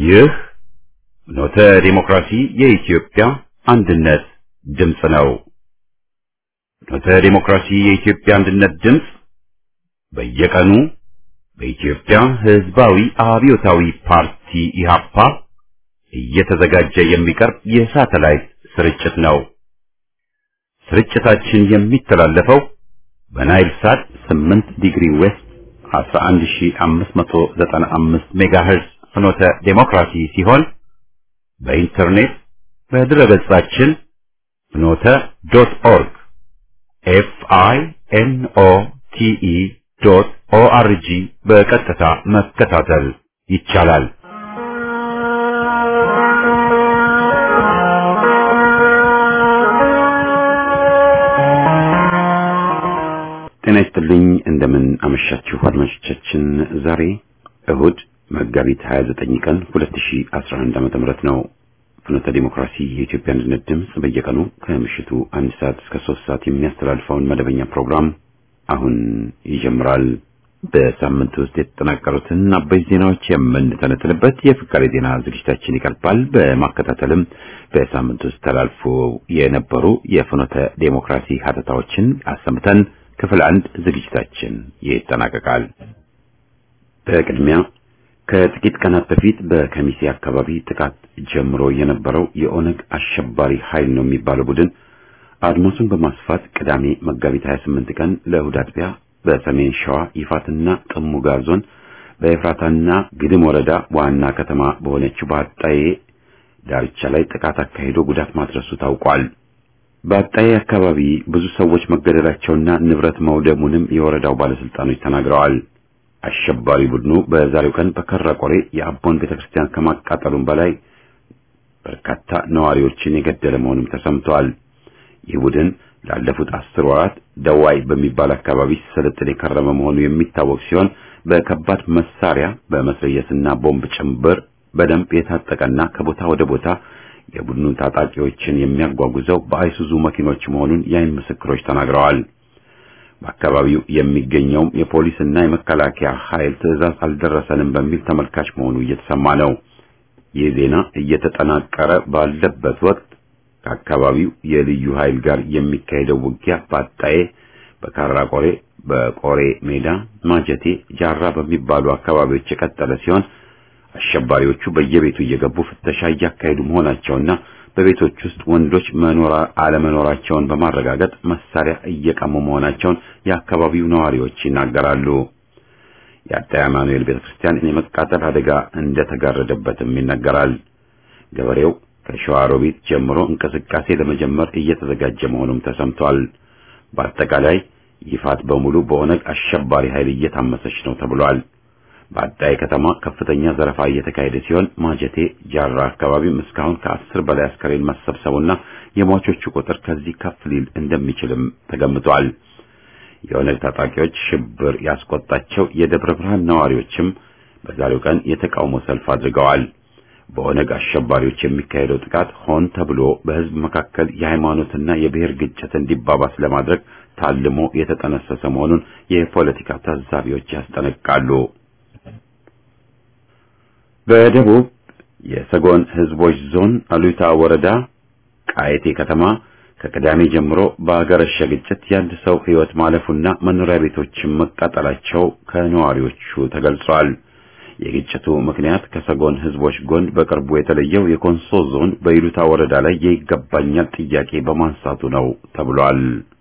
ይህ ኖተ ዲሞክራሲ የኢትዮጵያ አንድነት ድምፅ ነው። ኖተ ዲሞክራሲ የኢትዮጵያ አንድነት ድምፅ በየቀኑ በኢትዮጵያ ሕዝባዊ አብዮታዊ ፓርቲ ኢህአፓ እየተዘጋጀ የሚቀርብ የሳተላይት ስርጭት ነው። ስርጭታችን የሚተላለፈው በናይል ሳት 8 ዲግሪ ዌስት 11595 ሜጋሄርዝ ፍኖተ ዴሞክራሲ ሲሆን በኢንተርኔት በድረገጻችን ፍኖተ ዶት ኦርግ ኤፍ አይ ኤን ኦ ቲ ኢ ዶት ኦ አር ጂ በቀጥታ መከታተል ይቻላል። ጤና ይስጥልኝ። እንደምን አመሻችሁ አድማጮቻችን። ዛሬ እሁድ መጋቢት 29 ቀን 2011 ዓመተ ምህረት ነው። ፍኖተ ዲሞክራሲ የኢትዮጵያ አንድነት ድምፅ በየቀኑ ከምሽቱ አንድ ሰዓት እስከ ሶስት ሰዓት የሚያስተላልፈውን መደበኛ ፕሮግራም አሁን ይጀምራል። በሳምንት ውስጥ የተጠናቀሩትን አበይት ዜናዎች የምንተነትንበት የፍቃሪ ዜና ዝግጅታችን ይቀርባል። በማከታተልም በሳምንት ውስጥ ተላልፎ የነበሩ የፍኖተ ዴሞክራሲ ሀተታዎችን አሰምተን ክፍል አንድ ዝግጅታችን ይጠናቀቃል። በቅድሚያ ከጥቂት ቀናት በፊት በከሚሴ አካባቢ ጥቃት ጀምሮ የነበረው የኦነግ አሸባሪ ኃይል ነው የሚባለው ቡድን አድማሱን በማስፋት ቅዳሜ መጋቢት 28 ቀን ለእሁድ አጥቢያ በሰሜን ሸዋ ይፋትና ጥሙጋ ዞን በኤፍራታና ግድም ወረዳ ዋና ከተማ በሆነችው በአጣዬ ዳርቻ ላይ ጥቃት አካሂዶ ጉዳት ማድረሱ ታውቋል። በአጣዬ አካባቢ ብዙ ሰዎች መገደላቸውና ንብረት መውደሙንም የወረዳው ባለስልጣኖች ተናግረዋል። አሸባሪ ቡድኑ በዛሬው ቀን በከራ ቆሬ የአቦን ቤተክርስቲያን ከማቃጠሉም በላይ በርካታ ነዋሪዎችን የገደለ መሆኑም ተሰምቷል። ይህ ቡድን ላለፉት አስር ወራት ደዋይ በሚባል አካባቢ ሲሰለጥን የከረመ መሆኑ የሚታወቅ ሲሆን በከባድ መሳሪያ በመስለየስና ቦምብ ጭምብር በደንብ የታጠቀና ከቦታ ወደ ቦታ የቡድኑን ታጣቂዎችን የሚያጓጉዘው በአይሱዙ መኪኖች መሆኑን የዓይን ምስክሮች ተናግረዋል። በአካባቢው የሚገኘውም የፖሊስና የመከላከያ ኃይል ትዕዛዝ አልደረሰንም በሚል ተመልካች መሆኑ እየተሰማ ነው። ይህ ዜና እየተጠናቀረ ባለበት ወቅት ከአካባቢው የልዩ ኃይል ጋር የሚካሄደው ውጊያ በአጣዬ፣ በካራ ቆሬ፣ በቆሬ ሜዳ፣ ማጀቴ፣ ጃራ በሚባሉ አካባቢዎች የቀጠለ ሲሆን አሸባሪዎቹ በየቤቱ እየገቡ ፍተሻ እያካሄዱ መሆናቸውና በቤቶች ውስጥ ወንዶች መኖር አለመኖራቸውን በማረጋገጥ መሳሪያ እየቀሙ መሆናቸውን የአካባቢው ነዋሪዎች ይናገራሉ። የአጣዬ አማኑኤል ቤተክርስቲያን የመቃጠል አደጋ እንደተጋረደበትም ይነገራል። ገበሬው ከሸዋሮቢት ጀምሮ እንቅስቃሴ ለመጀመር እየተዘጋጀ መሆኑም ተሰምቷል። በአጠቃላይ ይፋት በሙሉ በኦነግ አሸባሪ ኃይል እየታመሰች ነው ተብሏል። በአጣዬ ከተማ ከፍተኛ ዘረፋ እየተካሄደ ሲሆን ማጀቴ ጃራ አካባቢም እስካሁን ከአስር በላይ አስከሬን መሰብሰቡና የሟቾቹ ቁጥር ከዚህ ከፍ ሊል እንደሚችልም ተገምቷል። የኦነግ ታጣቂዎች ሽብር ያስቆጣቸው የደብረ ብርሃን ነዋሪዎችም በዛሬው ቀን የተቃውሞ ሰልፍ አድርገዋል። በኦነግ አሸባሪዎች የሚካሄደው ጥቃት ሆን ተብሎ በሕዝብ መካከል የሃይማኖትና የብሔር ግጭት እንዲባባስ ለማድረግ ታልሞ የተጠነሰሰ መሆኑን የፖለቲካ ታዛቢዎች ያስጠነቅቃሉ። በደቡብ የሰጎን ሕዝቦች ዞን አሉታ ወረዳ ቃየቴ ከተማ ከቅዳሜ ጀምሮ በአገረሸ ግጭት የአንድ ሰው ሕይወት ማለፉና መኖሪያ ቤቶችን መቃጠላቸው ከነዋሪዎቹ ተገልጿል። የግጭቱ ምክንያት ከሰጎን ሕዝቦች ጎን በቅርቡ የተለየው የኮንሶ ዞን በይሉታ ወረዳ ላይ የይገባኛል ጥያቄ በማንሳቱ ነው ተብሏል።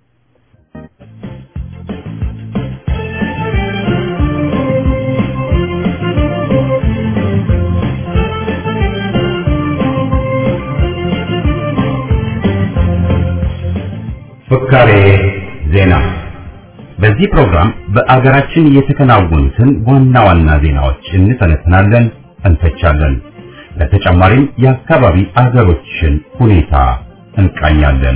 ፍካሬ ዜና። በዚህ ፕሮግራም በአገራችን የተከናወኑትን ዋና ዋና ዜናዎች እንተነትናለን፣ እንተቻለን። በተጨማሪም የአካባቢ አገሮችን ሁኔታ እንቃኛለን።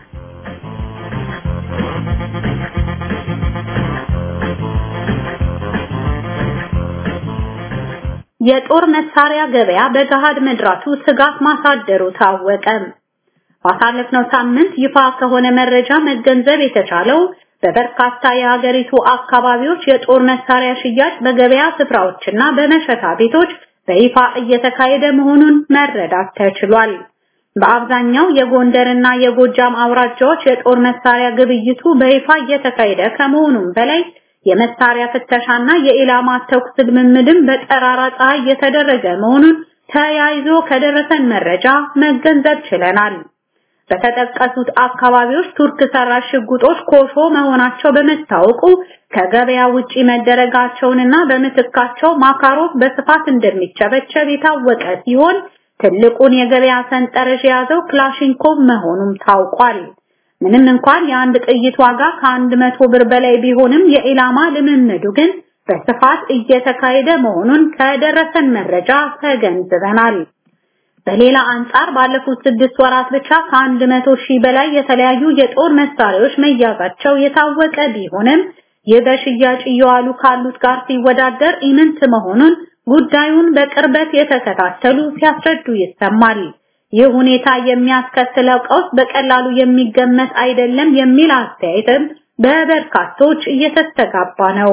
የጦር መሳሪያ ገበያ በገሃድ መድራቱ ስጋት ማሳደሩ ታወቀ። ባሳለፍነው ሳምንት ይፋ ከሆነ መረጃ መገንዘብ የተቻለው በበርካታ የሀገሪቱ አካባቢዎች የጦር መሳሪያ ሽያጭ በገበያ ስፍራዎችና በመሸታ ቤቶች በይፋ እየተካሄደ መሆኑን መረዳት ተችሏል። በአብዛኛው የጎንደርና የጎጃም አውራጃዎች የጦር መሳሪያ ግብይቱ በይፋ እየተካሄደ ከመሆኑም በላይ የመሳሪያ ፍተሻና የኢላማ ተኩስ ልምምድም በጠራራ ፀሐይ እየተደረገ መሆኑን ተያይዞ ከደረሰን መረጃ መገንዘብ ችለናል። በተጠቀሱት አካባቢዎች ቱርክ ሰራሽ ሽጉጦች ኮሾ መሆናቸው በመታወቁ ከገበያ ውጪ መደረጋቸውንና በምትካቸው ማካሮቭ በስፋት እንደሚቸበቸብ የታወቀ ሲሆን ትልቁን የገበያ ሰንጠረዥ የያዘው ክላሽንኮቭ መሆኑም ታውቋል። ምንም እንኳን የአንድ ጥይት ዋጋ ከአንድ መቶ ብር በላይ ቢሆንም የኢላማ ልምምዱ ግን በስፋት እየተካሄደ መሆኑን ከደረሰን መረጃ ተገንዝበናል። በሌላ አንጻር ባለፉት ስድስት ወራት ብቻ ከአንድ መቶ ሺህ በላይ የተለያዩ የጦር መሳሪያዎች መያዛቸው የታወቀ ቢሆንም ይህ በሽያጭ እየዋሉ ካሉት ጋር ሲወዳደር ኢምንት መሆኑን ጉዳዩን በቅርበት የተከታተሉ ሲያስረዱ ይሰማል። ይህ ሁኔታ የሚያስከትለው ቀውስ በቀላሉ የሚገመት አይደለም የሚል አስተያየትም በበርካቶች እየተስተጋባ ነው።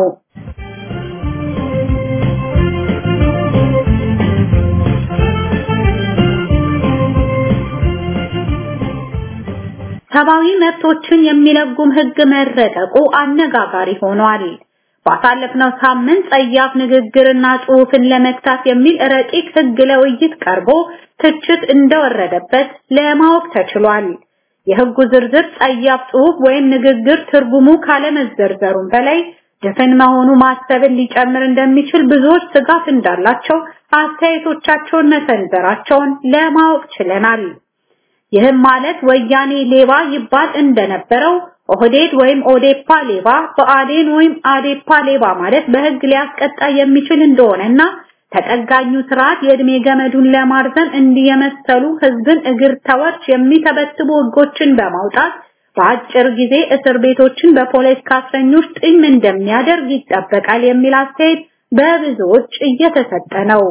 ሰብአዊ መብቶችን የሚለጉም ሕግ መረቀቁ አነጋጋሪ ሆኗል። ባሳለፍነው ሳምንት ጸያፍ ንግግርና ጽሑፍን ለመግታት የሚል ረቂቅ ሕግ ለውይይት ቀርቦ ትችት እንደወረደበት ለማወቅ ተችሏል። የሕጉ ዝርዝር ጸያፍ ጽሑፍ ወይም ንግግር ትርጉሙ ካለመዘርዘሩም በላይ ድፍን መሆኑ ማሰብን ሊጨምር እንደሚችል ብዙዎች ስጋት እንዳላቸው አስተያየቶቻቸውን መሰንዘራቸውን ለማወቅ ችለናል። ይህም ማለት ወያኔ ሌባ ይባል እንደነበረው ኦህዴድ ወይም ኦዴፓ ሌባ፣ በአዴን ወይም አዴፓ ሌባ ማለት በህግ ሊያስቀጣ የሚችል እንደሆነና ተጠጋኙ ስርዓት የእድሜ ገመዱን ለማርዘም እንዲህ የመሰሉ ህዝብን እግር ተወርች የሚተበትቡ ህጎችን በማውጣት በአጭር ጊዜ እስር ቤቶችን በፖለቲካ እስረኞች ጥም እንደሚያደርግ ይጠበቃል የሚል አስተያየት በብዙዎች እየተሰጠ ነው።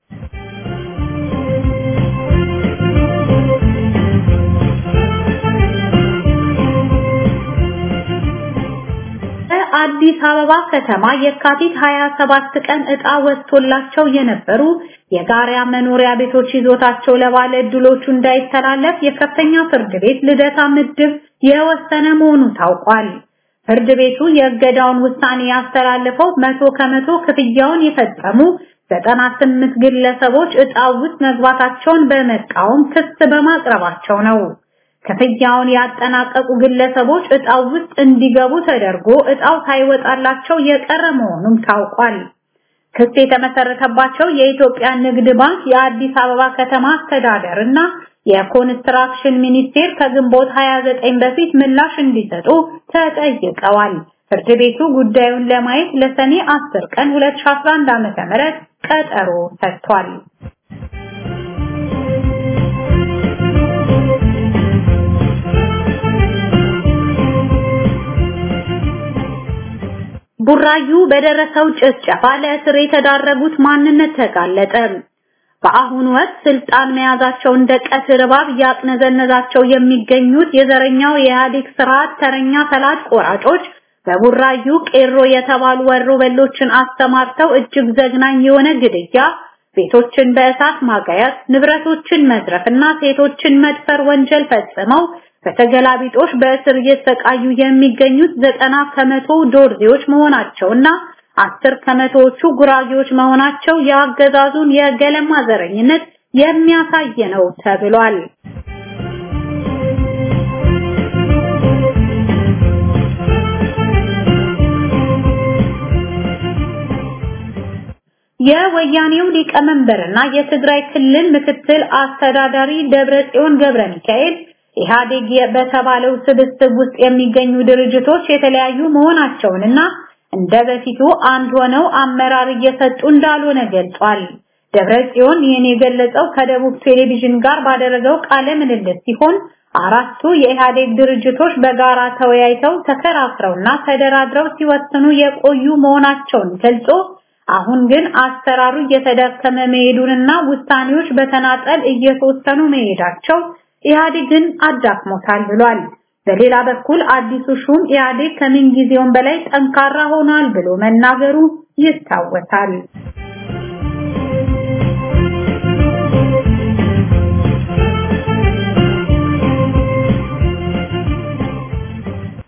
በአዲስ አበባ ከተማ የካቲት 27 ቀን ዕጣ ወጥቶላቸው የነበሩ የጋራ መኖሪያ ቤቶች ይዞታቸው ለባለ ዕድሎቹ እንዳይተላለፍ የከፍተኛ ፍርድ ቤት ልደታ ምድብ የወሰነ መሆኑ ታውቋል። ፍርድ ቤቱ የእገዳውን ውሳኔ ያስተላለፈው መቶ ከመቶ ክፍያውን የፈጸሙ 98 ግለሰቦች ዕጣው ውስጥ መግባታቸውን በመቃወም ክስ በማቅረባቸው ነው። ክፍያውን ያጠናቀቁ ግለሰቦች ዕጣው ውስጥ እንዲገቡ ተደርጎ ዕጣው ሳይወጣላቸው የቀረ መሆኑም ታውቋል። ክስ የተመሰረተባቸው የኢትዮጵያ ንግድ ባንክ፣ የአዲስ አበባ ከተማ አስተዳደር እና የኮንስትራክሽን ሚኒስቴር ከግንቦት 29 በፊት ምላሽ እንዲሰጡ ተጠይቀዋል። ፍርድ ቤቱ ጉዳዩን ለማየት ለሰኔ 10 ቀን 2011 ዓ.ም ቀጠሮ ሰጥቷል። ቡራዩ በደረሰው ጭፍጨፋ ለእስር የተዳረጉት ማንነት ተጋለጠ። በአሁኑ ወቅት ስልጣን መያዛቸው እንደ ቀትር እባብ እያቅነዘነዛቸው የሚገኙት የዘረኛው የኢህአዴግ ስርዓት ተረኛ ፈላጭ ቆራጮች በቡራዩ ቄሮ የተባሉ ወሮበሎችን አስተማርተው እጅግ ዘግናኝ የሆነ ግድያ፣ ቤቶችን በእሳት ማጋየት፣ ንብረቶችን መዝረፍና ሴቶችን መድፈር ወንጀል ፈጽመው በተገላቢጦሽ በእስር እየተሰቃዩ የሚገኙት ዘጠና ከመቶ ዶርዜዎች መሆናቸውና አስር ከመቶዎቹ ጉራጌዎች መሆናቸው የአገዛዙን የገለማ ዘረኝነት የሚያሳይ ነው ተብሏል። የወያኔው ሊቀመንበርና የትግራይ ክልል ምክትል አስተዳዳሪ ደብረጽዮን ገብረ ሚካኤል ኢህአዴግ በተባለው ስብስብ ውስጥ የሚገኙ ድርጅቶች የተለያዩ መሆናቸውንና እንደ በፊቱ አንድ ሆነው አመራር እየሰጡ እንዳልሆነ ገልጿል። ደብረጽዮን ይህን የገለጸው ከደቡብ ቴሌቪዥን ጋር ባደረገው ቃለ ምልልስ ሲሆን አራቱ የኢህአዴግ ድርጅቶች በጋራ ተወያይተው ተከራክረውና ተደራድረው ሲወስኑ የቆዩ መሆናቸውን ገልጾ አሁን ግን አሰራሩ እየተዳከመ መሄዱንና ውሳኔዎች በተናጠል እየተወሰኑ መሄዳቸው ኢህአዴግን አዳክሞታል ብሏል። በሌላ በኩል አዲሱ ሹም ኢህአዴግ ከምን ጊዜውም በላይ ጠንካራ ሆኗል ብሎ መናገሩ ይታወሳል።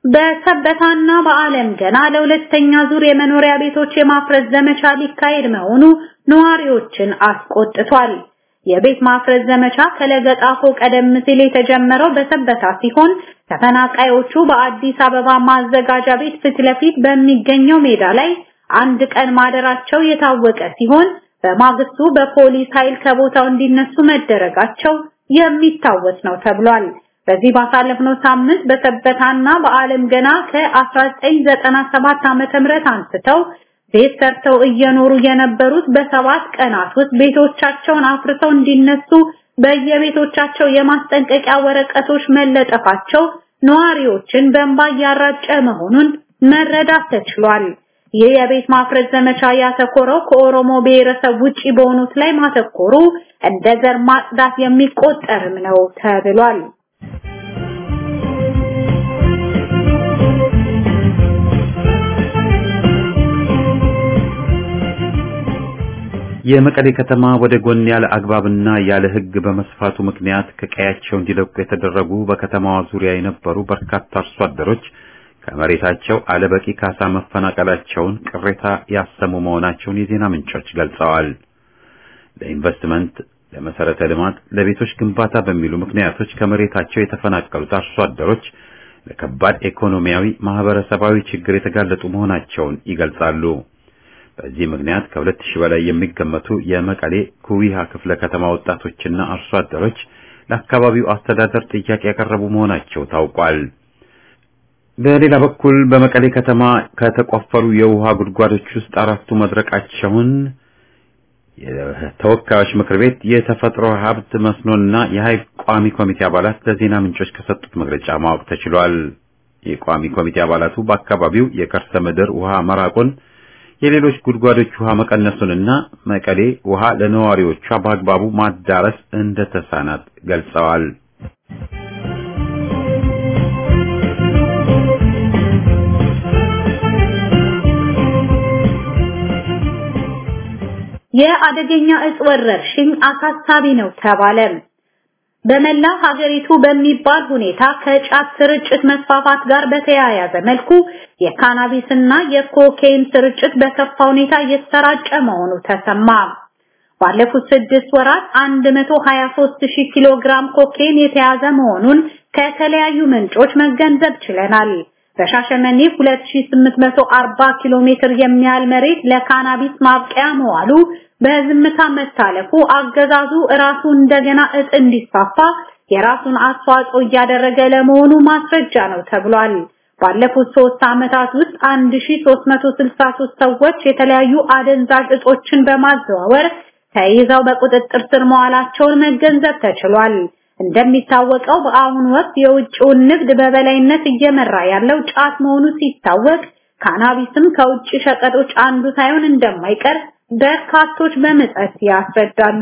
በሰበታና በዓለም ገና ለሁለተኛ ዙር የመኖሪያ ቤቶች የማፍረስ ዘመቻ ሊካሄድ መሆኑ ነዋሪዎችን አስቆጥቷል። የቤት ማፍረስ ዘመቻ ከለገጣፎ ቀደም ሲል የተጀመረው በሰበታ ሲሆን ተፈናቃዮቹ በአዲስ አበባ ማዘጋጃ ቤት ፊት ለፊት በሚገኘው ሜዳ ላይ አንድ ቀን ማደራቸው የታወቀ ሲሆን በማግስቱ በፖሊስ ኃይል ከቦታው እንዲነሱ መደረጋቸው የሚታወስ ነው ተብሏል። በዚህ ባሳለፍነው ሳምንት በሰበታና በዓለም ገና ከ1997 ዓመተ ምህረት አንስተው ቤት ሰርተው እየኖሩ የነበሩት በሰባት ቀናት ውስጥ ቤቶቻቸውን አፍርሰው እንዲነሱ በየቤቶቻቸው የማስጠንቀቂያ ወረቀቶች መለጠፋቸው ነዋሪዎችን በእንባ እያራጨ መሆኑን መረዳት ተችሏል። ይህ የቤት ማፍረስ ዘመቻ ያተኮረው ከኦሮሞ ብሔረሰብ ውጪ በሆኑት ላይ ማተኮሩ እንደ ዘር ማጽዳት የሚቆጠርም ነው ተብሏል። የመቀሌ ከተማ ወደ ጎን ያለ አግባብና ያለ ሕግ በመስፋቱ ምክንያት ከቀያቸው እንዲለቁ የተደረጉ በከተማዋ ዙሪያ የነበሩ በርካታ አርሶ አደሮች ከመሬታቸው አለበቂ ካሳ መፈናቀላቸውን ቅሬታ ያሰሙ መሆናቸውን የዜና ምንጮች ገልጸዋል። ለኢንቨስትመንት፣ ለመሰረተ ልማት፣ ለቤቶች ግንባታ በሚሉ ምክንያቶች ከመሬታቸው የተፈናቀሉት አርሶ አደሮች ለከባድ ኢኮኖሚያዊ፣ ማህበረሰባዊ ችግር የተጋለጡ መሆናቸውን ይገልጻሉ። በዚህ ምክንያት ከሁለት ሺህ በላይ የሚገመቱ የመቀሌ ኩዊሃ ክፍለ ከተማ ወጣቶችና አርሶ አደሮች ለአካባቢው አስተዳደር ጥያቄ ያቀረቡ መሆናቸው ታውቋል። በሌላ በኩል በመቀሌ ከተማ ከተቆፈሩ የውሃ ጉድጓዶች ውስጥ አራቱ መድረቃቸውን የተወካዮች ምክር ቤት የተፈጥሮ ሀብት መስኖና የሀይቅ ቋሚ ኮሚቴ አባላት ለዜና ምንጮች ከሰጡት መግለጫ ማወቅ ተችሏል። የቋሚ ኮሚቴ አባላቱ በአካባቢው የከርሰ ምድር ውሃ መራቁን የሌሎች ጉድጓዶች ውሃ መቀነሱንና መቀሌ ውሃ ለነዋሪዎቿ በአግባቡ ማዳረስ እንደተሳናት ገልጸዋል። የአደገኛ እጽ ወረርሽኝ አሳሳቢ ነው ተባለ። በመላ ሀገሪቱ በሚባል ሁኔታ ከጫት ስርጭት መስፋፋት ጋር በተያያዘ መልኩ የካናቢስና የኮኬይን ስርጭት በከፋ ሁኔታ እየተሰራጨ መሆኑ ተሰማ። ባለፉት ስድስት ወራት 123 ሺህ ኪሎ ግራም ኮኬይን የተያዘ መሆኑን ከተለያዩ ምንጮች መገንዘብ ችለናል። በሻሸመኔ 2840 ኪሎ ሜትር የሚያህል መሬት ለካናቢስ ማብቀያ መዋሉ በዝምታ መታለፉ አገዛዙ ራሱ እንደገና እጽ እንዲስፋፋ የራሱን አስተዋጽኦ እያደረገ ለመሆኑ ማስረጃ ነው ተብሏል። ባለፉት ሶስት ዓመታት ውስጥ 1363 ሰዎች የተለያዩ አደንዛዥ እጾችን በማዘዋወር ተይዘው በቁጥጥር ስር መዋላቸውን መገንዘብ ተችሏል። እንደሚታወቀው በአሁኑ ወቅት የውጭውን ንግድ በበላይነት እየመራ ያለው ጫት መሆኑ ሲታወቅ ካናቢስም ከውጭ ሸቀጦች አንዱ ሳይሆን እንደማይቀር በርካቶች በምጸት ያስረዳሉ።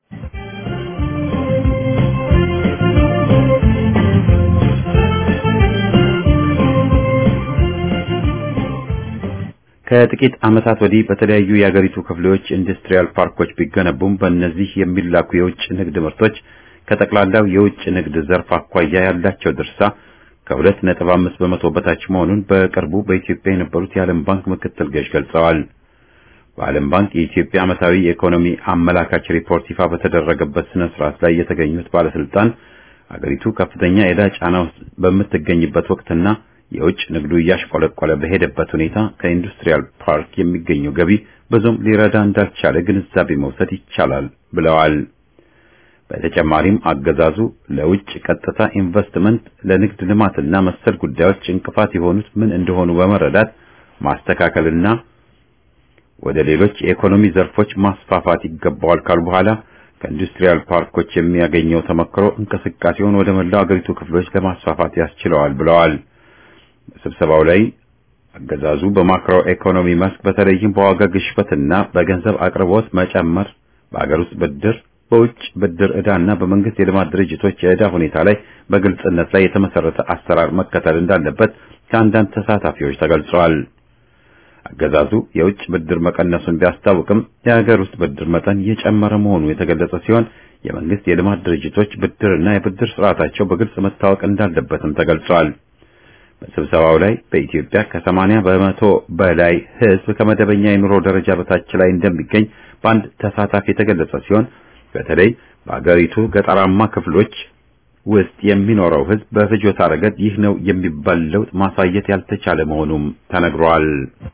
ከጥቂት ዓመታት ወዲህ በተለያዩ የአገሪቱ ክፍሎች ኢንዱስትሪያል ፓርኮች ቢገነቡም በእነዚህ የሚላኩ የውጭ ንግድ ምርቶች ከጠቅላላው የውጭ ንግድ ዘርፍ አኳያ ያላቸው ድርሻ ከሁለት ነጥብ አምስት በመቶ በታች መሆኑን በቅርቡ በኢትዮጵያ የነበሩት የዓለም ባንክ ምክትል ገዥ ገልጸዋል። በዓለም ባንክ የኢትዮጵያ ዓመታዊ የኢኮኖሚ አመላካች ሪፖርት ይፋ በተደረገበት ስነ ስርዓት ላይ የተገኙት ባለስልጣን አገሪቱ ከፍተኛ የዕዳ ጫና ውስጥ በምትገኝበት ወቅትና የውጭ ንግዱ እያሽቆለቆለ በሄደበት ሁኔታ ከኢንዱስትሪያል ፓርክ የሚገኘው ገቢ ብዙም ሊረዳ እንዳልቻለ ግንዛቤ መውሰድ ይቻላል ብለዋል። በተጨማሪም አገዛዙ ለውጭ ቀጥታ ኢንቨስትመንት፣ ለንግድ ልማትና መሰል ጉዳዮች እንቅፋት የሆኑት ምን እንደሆኑ በመረዳት ማስተካከልና ወደ ሌሎች የኢኮኖሚ ዘርፎች ማስፋፋት ይገባዋል ካሉ በኋላ ከኢንዱስትሪያል ፓርኮች የሚያገኘው ተመክሮ እንቅስቃሴውን ወደ መላው አገሪቱ ክፍሎች ለማስፋፋት ያስችለዋል ብለዋል። በስብሰባው ላይ አገዛዙ በማክሮ ኢኮኖሚ መስክ በተለይም በዋጋ ግሽበትና በገንዘብ አቅርቦት መጨመር፣ በአገር ውስጥ ብድር፣ በውጭ ብድር ዕዳና በመንግስት የልማት ድርጅቶች የዕዳ ሁኔታ ላይ በግልጽነት ላይ የተመሰረተ አሰራር መከተል እንዳለበት ከአንዳንድ ተሳታፊዎች ተገልጸዋል። አገዛዙ የውጭ ብድር መቀነሱን ቢያስታውቅም የሀገር ውስጥ ብድር መጠን እየጨመረ መሆኑ የተገለጸ ሲሆን የመንግስት የልማት ድርጅቶች ብድርና የብድር ስርዓታቸው በግልጽ መታወቅ እንዳለበትም ተገልጿል። በስብሰባው ላይ በኢትዮጵያ ከ80 በመቶ በላይ ሕዝብ ከመደበኛ የኑሮ ደረጃ በታች ላይ እንደሚገኝ በአንድ ተሳታፊ የተገለጸ ሲሆን በተለይ በአገሪቱ ገጠራማ ክፍሎች ውስጥ የሚኖረው ሕዝብ በፍጆታ ረገድ ይህ ነው የሚባል ለውጥ ማሳየት ያልተቻለ መሆኑም ተነግሯል።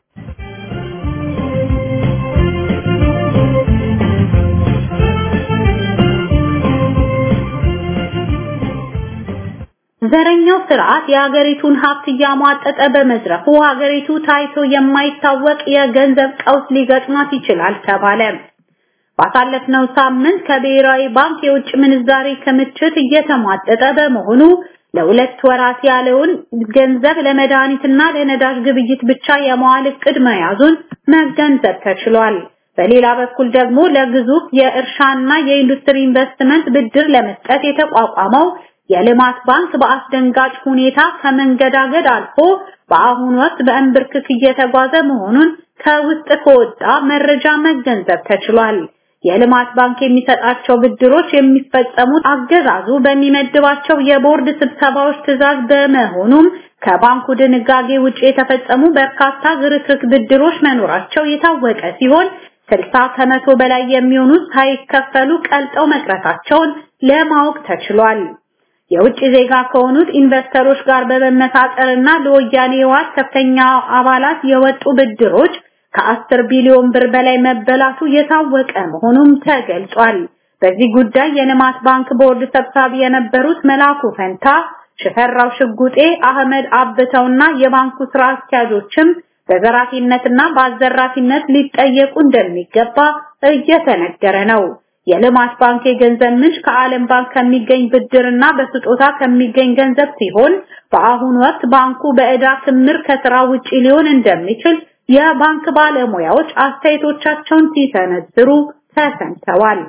ዘረኛው ስርዓት የሀገሪቱን ሀብት እያሟጠጠ በመዝረፉ ሀገሪቱ ታይቶ የማይታወቅ የገንዘብ ቀውስ ሊገጥማት ይችላል ተባለ። ባሳለፍነው ሳምንት ከብሔራዊ ባንክ የውጭ ምንዛሬ ክምችት እየተሟጠጠ በመሆኑ ለሁለት ወራት ያለውን ገንዘብ ለመድኃኒትና ለነዳጅ ግብይት ብቻ የመዋል እቅድ መያዙን መገንዘብ ተችሏል። በሌላ በኩል ደግሞ ለግዙፍ የእርሻና የኢንዱስትሪ ኢንቨስትመንት ብድር ለመስጠት የተቋቋመው የልማት ባንክ በአስደንጋጭ ሁኔታ ከመንገዳገድ አልፎ በአሁኑ ወቅት በእንብርክክ እየተጓዘ መሆኑን ከውስጥ ከወጣ መረጃ መገንዘብ ተችሏል። የልማት ባንክ የሚሰጣቸው ብድሮች የሚፈጸሙት አገዛዙ በሚመድባቸው የቦርድ ስብሰባዎች ትዕዛዝ በመሆኑም ከባንኩ ድንጋጌ ውጪ የተፈጸሙ በርካታ ዝርክርክ ብድሮች መኖራቸው የታወቀ ሲሆን 60 ከመቶ በላይ የሚሆኑት ሳይከፈሉ ቀልጠው መቅረታቸውን ለማወቅ ተችሏል። የውጭ ዜጋ ከሆኑት ኢንቨስተሮች ጋር በመመሳጠርና ለወያኔ ህወሓት ከፍተኛ አባላት የወጡ ብድሮች ከ10 ቢሊዮን ብር በላይ መበላቱ የታወቀ መሆኑም ተገልጿል። በዚህ ጉዳይ የልማት ባንክ ቦርድ ሰብሳቢ የነበሩት መላኩ ፈንታ፣ ሽፈራው ሽጉጤ፣ አህመድ አብተውና የባንኩ ስራ አስኪያጆችም በዘራፊነትና በአዘራፊነት ሊጠየቁ እንደሚገባ እየተነገረ ነው። የልማት ባንክ የገንዘብ ምንጭ ከዓለም ባንክ ከሚገኝ ብድርና በስጦታ ከሚገኝ ገንዘብ ሲሆን በአሁኑ ወቅት ባንኩ በዕዳ ክምር ከስራ ውጪ ሊሆን እንደሚችል የባንክ ባለሙያዎች አስተያየቶቻቸውን ሲሰነዝሩ ተሰምተዋል።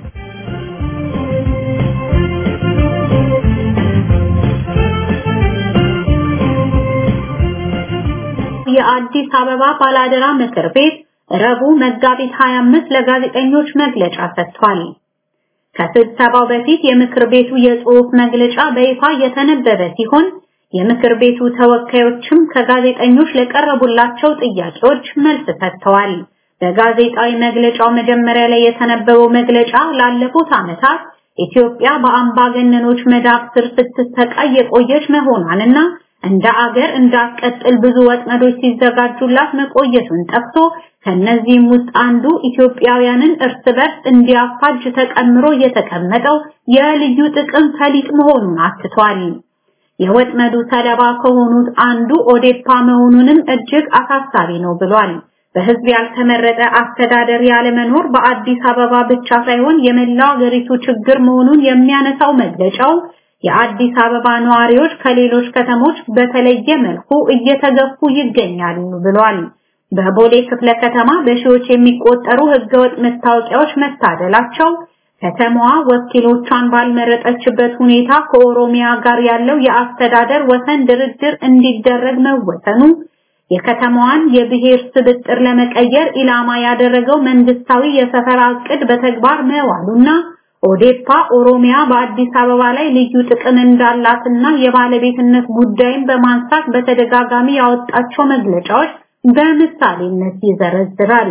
የአዲስ አበባ ባላደራ ምክር ቤት ረቡዕ መጋቢት 25 ለጋዜጠኞች መግለጫ ሰጥቷል። ከስብሰባው በፊት የምክር ቤቱ የጽሑፍ መግለጫ በይፋ የተነበበ ሲሆን የምክር ቤቱ ተወካዮችም ከጋዜጠኞች ለቀረቡላቸው ጥያቄዎች መልስ ሰጥተዋል። በጋዜጣዊ መግለጫው መጀመሪያ ላይ የተነበበው መግለጫ ላለፉት ዓመታት ኢትዮጵያ በአምባገነኖች መዳፍ ስር ስትሰቃይ የቆየች መሆኗንና እንደ አገር እንዳትቀጥል ብዙ ወጥመዶች ሲዘጋጁላት መቆየቱን ጠቅሶ ከነዚህም ውስጥ አንዱ ኢትዮጵያውያንን እርስ በርስ እንዲያፋጅ ተቀምሮ የተቀመጠው የልዩ ጥቅም ፈሊጥ መሆኑን አትቷል። የወጥመዱ ሰለባ ከሆኑት አንዱ ኦዴፓ መሆኑንም እጅግ አሳሳቢ ነው ብሏል። በህዝብ ያልተመረጠ አስተዳደር ያለመኖር በአዲስ አበባ ብቻ ሳይሆን የመላው ሀገሪቱ ችግር መሆኑን የሚያነሳው መግለጫው የአዲስ አበባ ነዋሪዎች ከሌሎች ከተሞች በተለየ መልኩ እየተገፉ ይገኛሉ ብሏል። በቦሌ ክፍለ ከተማ በሺዎች የሚቆጠሩ ህገወጥ መታወቂያዎች መታደላቸው፣ ከተማዋ ወኪሎቿን ባልመረጠችበት ሁኔታ ከኦሮሚያ ጋር ያለው የአስተዳደር ወሰን ድርድር እንዲደረግ መወሰኑ፣ የከተማዋን የብሔር ስብጥር ለመቀየር ኢላማ ያደረገው መንግስታዊ የሰፈራ ዕቅድ በተግባር መዋሉና ኦዴፓ ኦሮሚያ በአዲስ አበባ ላይ ልዩ ጥቅም እንዳላትና የባለቤትነት ጉዳይን በማንሳት በተደጋጋሚ ያወጣቸው መግለጫዎች በምሳሌነት ይዘረዝራል።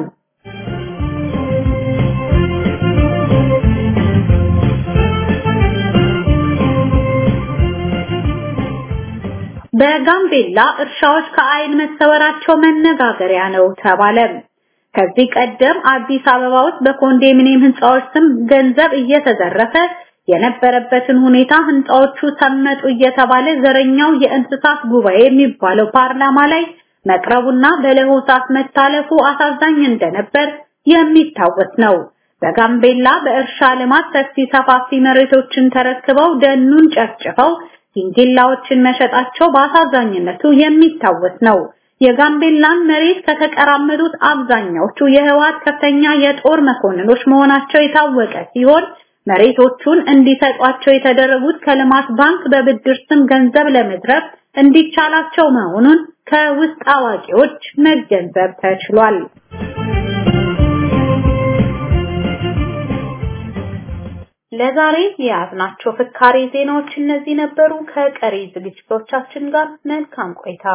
በጋምቤላ እርሻዎች ከአይን መሰወራቸው መነጋገሪያ ነው ተባለ። ከዚህ ቀደም አዲስ አበባ ውስጥ በኮንዶሚኒየም ህንፃዎች ስም ገንዘብ እየተዘረፈ የነበረበትን ሁኔታ ህንፃዎቹ ሰመጡ እየተባለ ዘረኛው የእንስሳት ጉባኤ የሚባለው ፓርላማ ላይ መቅረቡና በለሆሳስ መታለፉ አሳዛኝ እንደነበር የሚታወስ ነው። በጋምቤላ በእርሻ ልማት ሰፊ ሰፋፊ መሬቶችን ተረክበው ደኑን ጨፍጭፈው ዲንዲላዎችን መሸጣቸው በአሳዛኝነቱ የሚታወስ ነው። የጋምቤላን መሬት ከተቀራመዱት አብዛኛዎቹ የህወሓት ከፍተኛ የጦር መኮንኖች መሆናቸው የታወቀ ሲሆን መሬቶቹን እንዲሰጧቸው የተደረጉት ከልማት ባንክ በብድር ስም ገንዘብ ለመዝረፍ እንዲቻላቸው መሆኑን ከውስጥ አዋቂዎች መገንዘብ ተችሏል። ለዛሬ የያዝናቸው ፍካሬ ዜናዎች እነዚህ ነበሩ። ከቀሪ ዝግጅቶቻችን ጋር መልካም ቆይታ።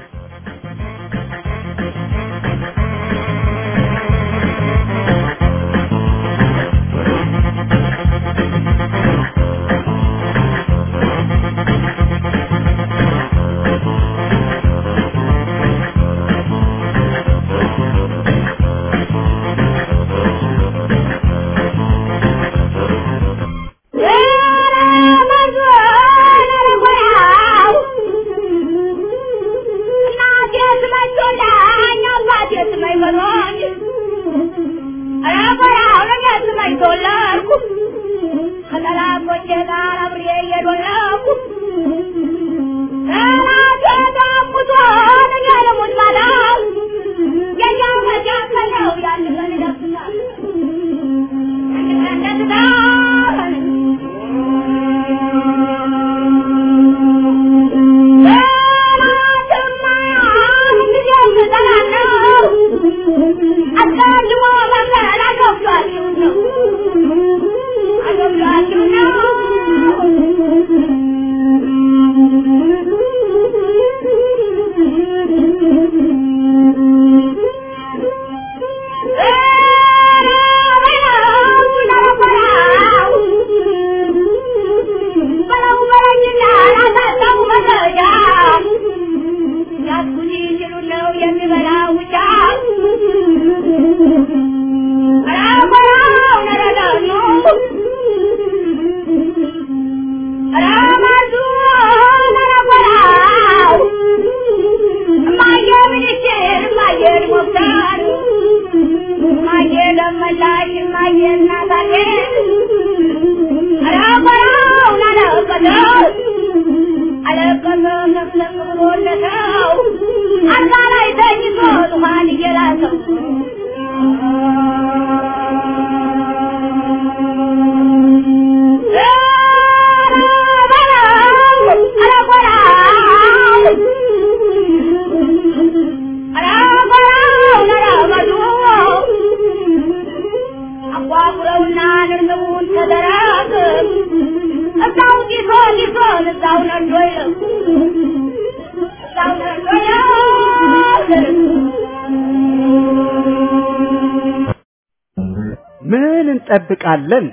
ምን እንጠብቃለን?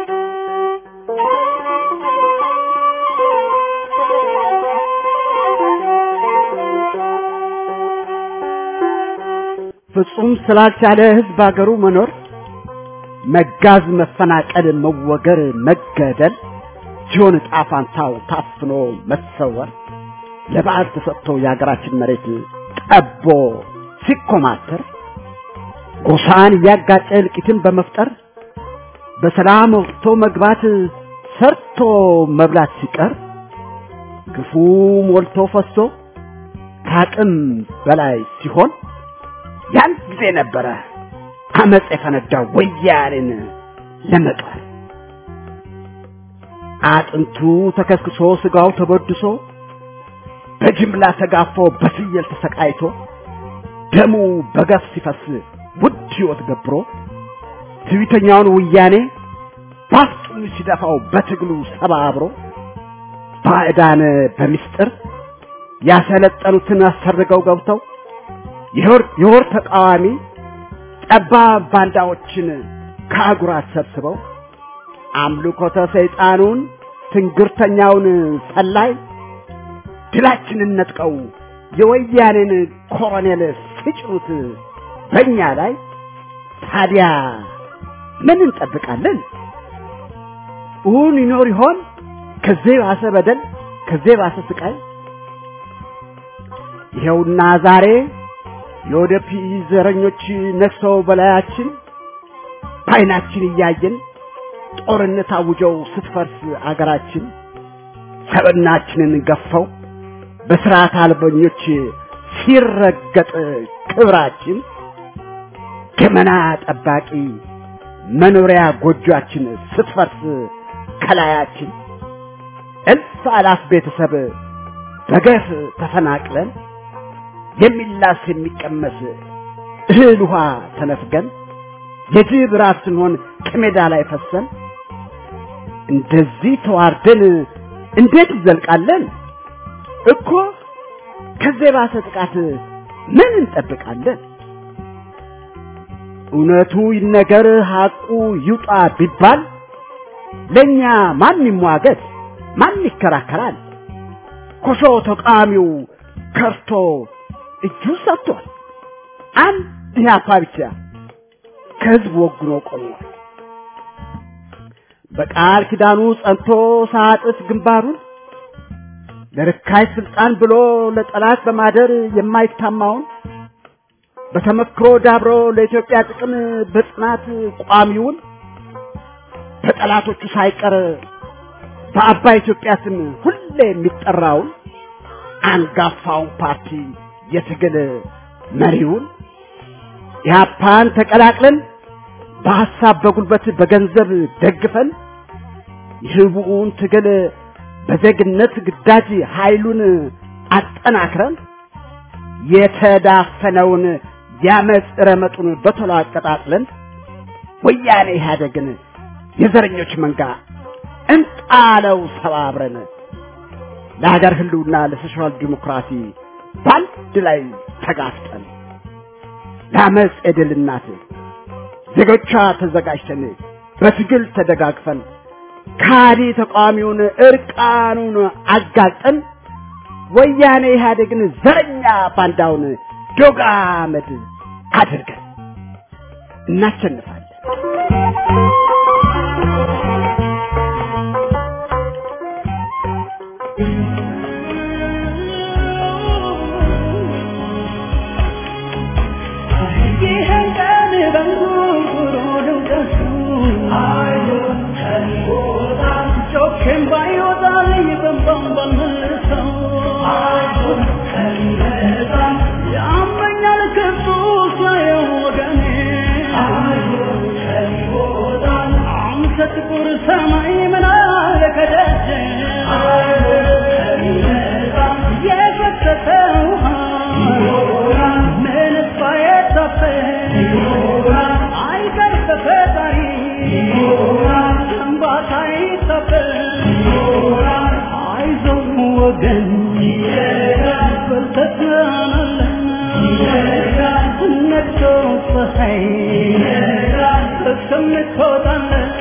ፍጹም ስላልቻለ ህዝብ አገሩ መኖር መጋዝ፣ መፈናቀል፣ መወገር፣ መገደል ሲሆን ዕጣ ፋንታው ታፍኖ መሰወር ለበዓል ተሰጥቶ የሀገራችን መሬት ጠቦ ሲኮማተር ጎሳን እያጋጨ እልቂትን በመፍጠር በሰላም ወጥቶ መግባት ሰርቶ መብላት ሲቀር ግፉ ሞልቶ ፈሶ ከአቅም በላይ ሲሆን ያን ጊዜ ነበረ አመፅ የፈነዳው ወያኔን ለመቅበር። አጥንቱ ተከስክሶ ስጋው ተበድሶ በጅምላ ተጋፎ በፍየል ተሰቃይቶ ደሙ በገፍ ሲፈስ ውድ ሕይወት ገብሮ ትዕቢተኛውን ወያኔ ባፍጡን ሲደፋው በትግሉ ሰባብሮ ባዕዳን በምስጢር ያሰለጠኑትን አሰርገው ገብተው የወር ተቃዋሚ ጠባብ ባንዳዎችን ከአጉራት ሰብስበው አምልኮተ ሰይጣኑን ትንግርተኛውን ሰላይ ድላችንን ነጥቀው የወያኔን ኮሎኔል ሲጭኑት በእኛ ላይ ታዲያ ምን እንጠብቃለን? እውን ይኖር ይሆን ከዚህ ባሰ በደል፣ ከዚህ ባሰ ስቃይ? ይኸውና ዛሬ የወደፊት ዘረኞች ነግሰው በላያችን በዓይናችን እያየን ጦርነት አውጀው ስትፈርስ አገራችን ሰብናችንን ገፈው በስርዓት አልበኞች ሲረገጥ ክብራችን ገመና ጠባቂ መኖሪያ ጎጆአችን ስትፈርስ ከላያችን እልፍ አላፍ ቤተሰብ በገፍ ተፈናቅለን የሚላስ የሚቀመስ እህል ውሃ ተነፍገን የጅብ ራት ስንሆን ከሜዳ ላይ ፈሰን እንደዚህ ተዋርደን እንዴት እንዘልቃለን? እኮ ከዚህ የባሰ ጥቃት ምን እንጠብቃለን? እውነቱ ይነገር ሐቁ ይውጣ ቢባል ለኛ ማን ይሟገት? ማን ይከራከራል? ኮሾ ተቃዋሚው ከርቶ እጁ ሰጥቷል። አንድ ኢህአፓ ብቻ ከህዝብ ወግኖ ቆሟል። በቃል ኪዳኑ ጸንቶ ሳጥፍ ግንባሩን ለርካይ ስልጣን ብሎ ለጠላት በማደር የማይታማውን በተመክሮ ዳብሮ ለኢትዮጵያ ጥቅም በጽናት ቋሚውን በጠላቶቹ ሳይቀር በአባይ ኢትዮጵያ ስም ሁሌ የሚጠራውን አንጋፋውን ፓርቲ የትግል መሪውን ኢህአፓን ተቀላቅለን በሐሳብ በጉልበት በገንዘብ ደግፈን የህቡውን ትግል በዜግነት ግዳጅ ኃይሉን አጠናክረን የተዳፈነውን ያመፅ ረመጡን በቶሎ አቀጣጥለን ወያኔ ኢህአደግን የዘረኞች መንጋ እንጣለው ሰባብረን ለሀገር ህልውና ለሶሻል ዲሞክራሲ በአንድ ላይ ተጋፍጠን ለአመፅ የድል እናት ዜጎቿ ተዘጋጅተን በትግል ተደጋግፈን ካዲ ተቃዋሚውን እርቃኑን አጋልጠን ወያኔ ኢህአዴግን ዘረኛ ባንዳውን ዶግ አመድ አድርገን እናሸንፋለን። ጥቁር ሰማይ ምን አለ ከደጅ የፈሰሰው ውሃ ምንስ ባይታፈስ አይቀር በፈጣሪ እንባታ አይታፈስ አይዞህ ወገን በርተህ ትሆናለህ ነግቶ ፀሐይ እስከምትወጣለህ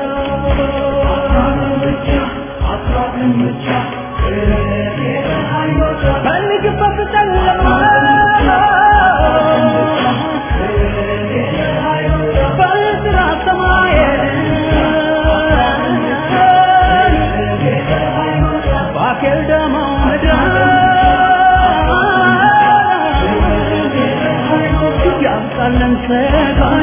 ፈልግበት ጨለማ በጥራ ሰማይ ባኬል ደሞ ምድር ያምጣለን ሰጋዬ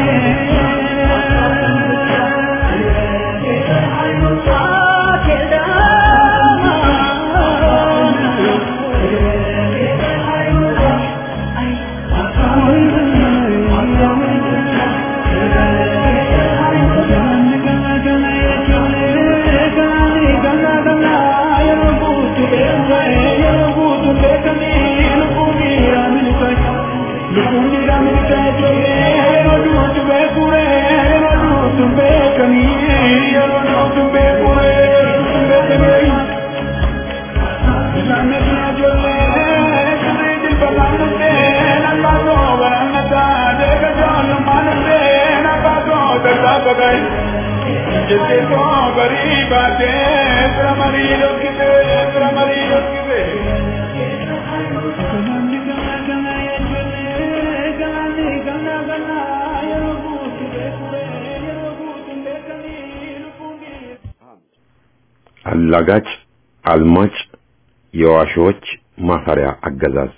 አላጋጭ አልማጭ የዋሾች ማፈሪያ አገዛዝ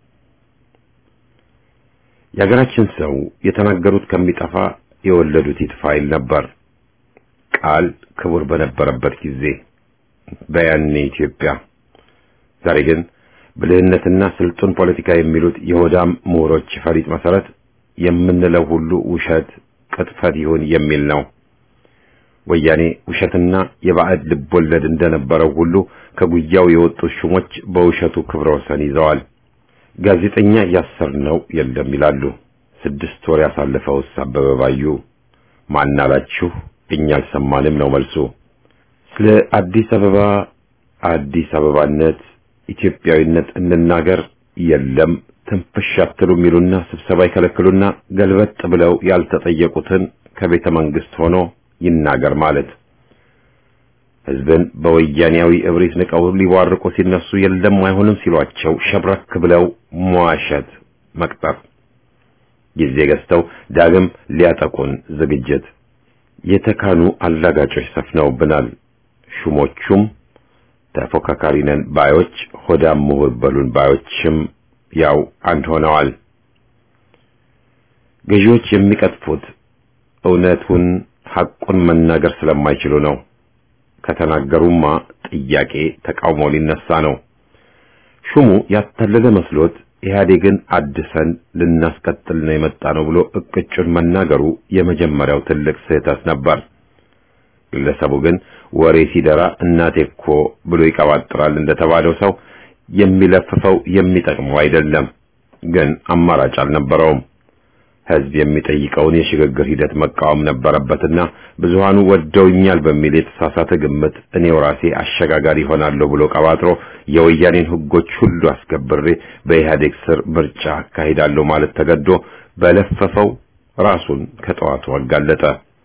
የሀገራችን ሰው የተናገሩት ከሚጠፋ የወለዱት ይጥፋ ይል ነበር። ቃል ክቡር በነበረበት ጊዜ በያኔ ኢትዮጵያ። ዛሬ ግን ብልህነትና ስልጡን ፖለቲካ የሚሉት የሆዳም ምሁሮች ፈሪጥ መሰረት የምንለው ሁሉ ውሸት፣ ቅጥፈት ይሁን የሚል ነው። ወያኔ ውሸትና የባዕድ ልቦለድ እንደነበረው ሁሉ ከጉያው የወጡት ሹሞች በውሸቱ ክብረ ወሰን ይዘዋል። ጋዜጠኛ ያሰርነው የለም ይላሉ። ስድስት ወር ያሳለፈውስ አበበ ባዩ ማናላችሁ እኛ አልሰማንም ነው መልሱ። ስለ አዲስ አበባ አዲስ አበባነት ኢትዮጵያዊነት እንናገር የለም ትንፍሽ አትሉ የሚሉና ስብሰባ ይከለክሉና ገልበጥ ብለው ያልተጠየቁትን ከቤተ መንግስት ሆኖ ይናገር ማለት ህዝብን በወያኔያዊ እብሪት ንቀው ሊዋርቁ ሲነሱ የለም አይሆንም ሲሏቸው ሸብረክ ብለው መዋሸት መቅጠር ጊዜ ገዝተው ዳግም ሊያጠቁን ዝግጅት የተካኑ አላጋጮች ሰፍነውብናል። ሹሞቹም ተፎካካሪ ነን ባዮች ሆዳም ምሁር በሉን ባዮችም ያው አንድ ሆነዋል። ገዢዎች የሚቀጥፉት እውነቱን ሐቁን መናገር ስለማይችሉ ነው። ከተናገሩማ ጥያቄ ተቃውሞ ሊነሳ ነው። ሹሙ ያታለለ መስሎት ኢህአዴግን አድሰን ልናስቀጥል ነው የመጣ ነው ብሎ እቅጩን መናገሩ የመጀመሪያው ትልቅ ስህተት ነበር። ግለሰቡ ግን ወሬ ሲደራ እናቴ እኮ ብሎ ይቀባጥራል እንደተባለው ሰው የሚለፍፈው የሚጠቅመው አይደለም። ግን አማራጭ አልነበረውም። ህዝብ የሚጠይቀውን የሽግግር ሂደት መቃወም ነበረበትና ብዙሃኑ ወደውኛል በሚል የተሳሳተ ግምት እኔው ራሴ አሸጋጋሪ ይሆናለሁ ብሎ ቀባጥሮ የወያኔን ህጎች ሁሉ አስከብሬ በኢህአዴግ ስር ምርጫ አካሂዳለሁ ማለት ተገዶ በለፈፈው ራሱን ከጠዋቱ አጋለጠ።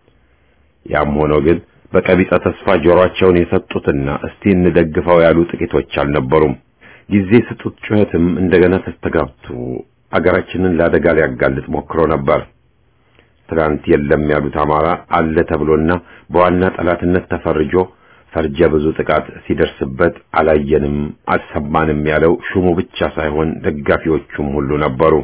ያም ሆኖ ግን በቀቢጸ ተስፋ ጆሮአቸውን የሰጡትና እስቲ እንደግፈው ያሉ ጥቂቶች አልነበሩም። ጊዜ ስጡት ጩኸትም እንደገና ተስተጋብቶ አገራችንን ለአደጋ ሊያጋልጥ ሞክሮ ነበር። ትናንት የለም ያሉት አማራ አለ ተብሎና በዋና ጠላትነት ተፈርጆ ፈርጀ ብዙ ጥቃት ሲደርስበት አላየንም አልሰማንም ያለው ሹሙ ብቻ ሳይሆን ደጋፊዎቹም ሁሉ ነበሩ።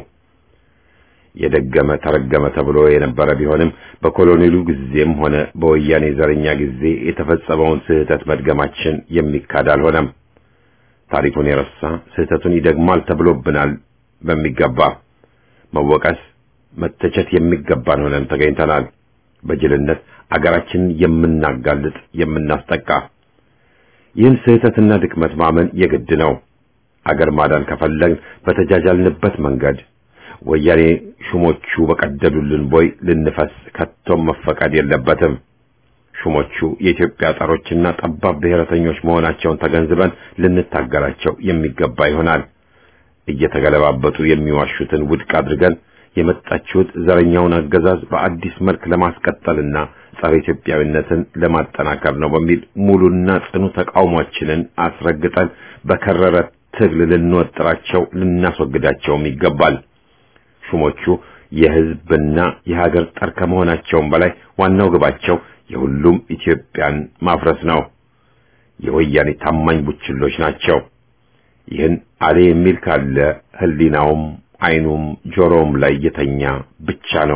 የደገመ ተረገመ ተብሎ የነበረ ቢሆንም በኮሎኔሉ ጊዜም ሆነ በወያኔ ዘረኛ ጊዜ የተፈጸመውን ስህተት መድገማችን የሚካድ አልሆነም። ታሪኩን የረሳ ስህተቱን ይደግማል ተብሎብናል። በሚገባ መወቀስ መተቸት የሚገባን ሆነን ተገኝተናል። በጅልነት አገራችንን የምናጋልጥ የምናስጠቃ ይህን ስህተትና ድክመት ማመን የግድ ነው። አገር ማዳን ከፈለግን በተጃጃልንበት መንገድ ወያኔ ሹሞቹ በቀደዱልን ቦይ ልንፈስ ከቶም መፈቀድ የለበትም። ሹሞቹ የኢትዮጵያ ጠሮችና ጠባብ ብሔረተኞች መሆናቸውን ተገንዝበን ልንታገላቸው የሚገባ ይሆናል። እየተገለባበጡ የሚዋሹትን ውድቅ አድርገን የመጣችሁት ዘረኛውን አገዛዝ በአዲስ መልክ ለማስቀጠልና ጸረ ኢትዮጵያዊነትን ለማጠናከር ነው በሚል ሙሉና ጽኑ ተቃውሟችንን አስረግጠን በከረረ ትግል ልንወጥራቸው ልናስወግዳቸውም ይገባል። ሹሞቹ የሕዝብና የሀገር ጠር ከመሆናቸውም በላይ ዋናው ግባቸው የሁሉም ኢትዮጵያን ማፍረስ ነው። የወያኔ ታማኝ ቡችሎች ናቸው። ይህን አሌ የሚል ካለ ሕሊናውም ዓይኑም ጆሮውም ላይ የተኛ ብቻ ነው።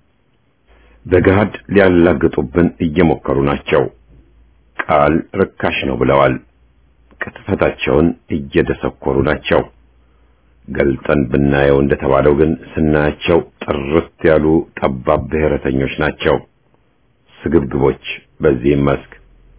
በገሃድ ሊያላግጡብን እየሞከሩ ናቸው። ቃል ርካሽ ነው ብለዋል። ቅጥፈታቸውን እየደሰኮሩ ናቸው። ገልጠን ብናየው እንደተባለው ግን ስናያቸው ጥርት ያሉ ጠባብ ብሔረተኞች ናቸው። ስግብግቦች በዚህም መስክ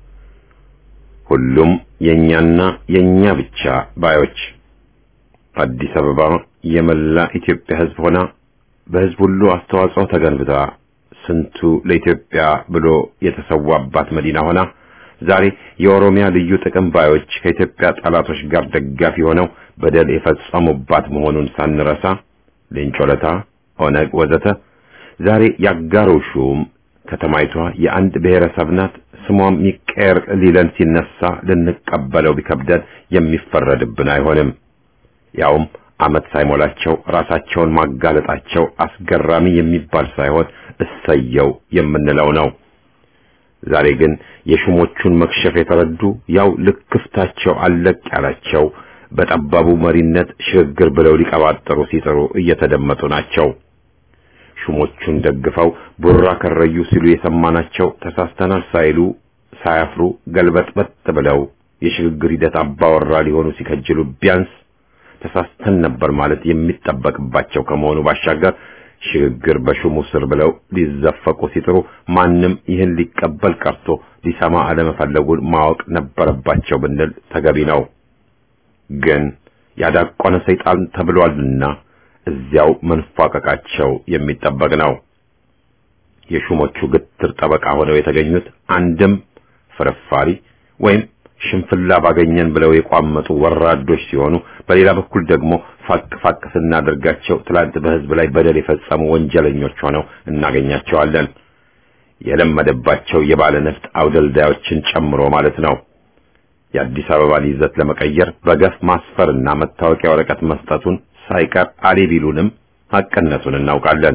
ሁሉም የኛና የኛ ብቻ ባዮች አዲስ አበባ የመላ ኢትዮጵያ ሕዝብ ሆና በሕዝብ ሁሉ አስተዋጽኦ ተገንብታ ስንቱ ለኢትዮጵያ ብሎ የተሰዋባት መዲና ሆና ዛሬ የኦሮሚያ ልዩ ጥቅም ባዮች ከኢትዮጵያ ጠላቶች ጋር ደጋፊ ሆነው በደል የፈጸሙባት መሆኑን ሳንረሳ ሌንጮለታ፣ ኦነግ ወዘተ ዛሬ ያጋሩ ሹም ከተማይቷ የአንድ ብሔረሰብ ናት፣ ስሟም ይቀየር ሊለን ሲነሳ ልንቀበለው ቢከብደን የሚፈረድብን አይሆንም። ያውም ዓመት ሳይሞላቸው ራሳቸውን ማጋለጣቸው አስገራሚ የሚባል ሳይሆን እሰየው የምንለው ነው። ዛሬ ግን የሹሞቹን መክሸፍ የተረዱ ያው ልክፍታቸው አለቅ ያላቸው በጠባቡ መሪነት ሽግግር ብለው ሊቀባጠሩ ሲጥሩ እየተደመጡ ናቸው። ሹሞቹን ደግፈው ቡራ ከረዩ ሲሉ የሰማናቸው ተሳስተናል ሳይሉ ሳያፍሩ ገልበጥበጥ ብለው የሽግግር ሂደት አባወራ ሊሆኑ ሲከጅሉ ቢያንስ ተሳስተን ነበር ማለት የሚጠበቅባቸው ከመሆኑ ባሻገር ሽግግር በሹሙ ስር ብለው ሊዘፈቁ ሲጥሩ ማንም ይህን ሊቀበል ቀርቶ ሊሰማ አለመፈለጉን ማወቅ ነበረባቸው ብንል ተገቢ ነው። ግን ያዳቆነ ሰይጣን ተብሏልና እዚያው መንፏቀቃቸው የሚጠበቅ ነው። የሹሞቹ ግትር ጠበቃ ሆነው የተገኙት አንድም ፍርፋሪ ወይም ሽንፍላ ባገኘን ብለው የቋመጡ ወራዶች ሲሆኑ በሌላ በኩል ደግሞ ፋቅ ፋቅ ስናደርጋቸው ትላንት በህዝብ ላይ በደል የፈጸሙ ወንጀለኞች ሆነው እናገኛቸዋለን። የለመደባቸው የባለ ነፍጥ አውደልዳዮችን ጨምሮ ማለት ነው። የአዲስ አበባን ይዘት ለመቀየር በገፍ ማስፈርና መታወቂያ ወረቀት መስጠቱን ሳይቀር አሌ ቢሉንም ሐቅነቱን እናውቃለን።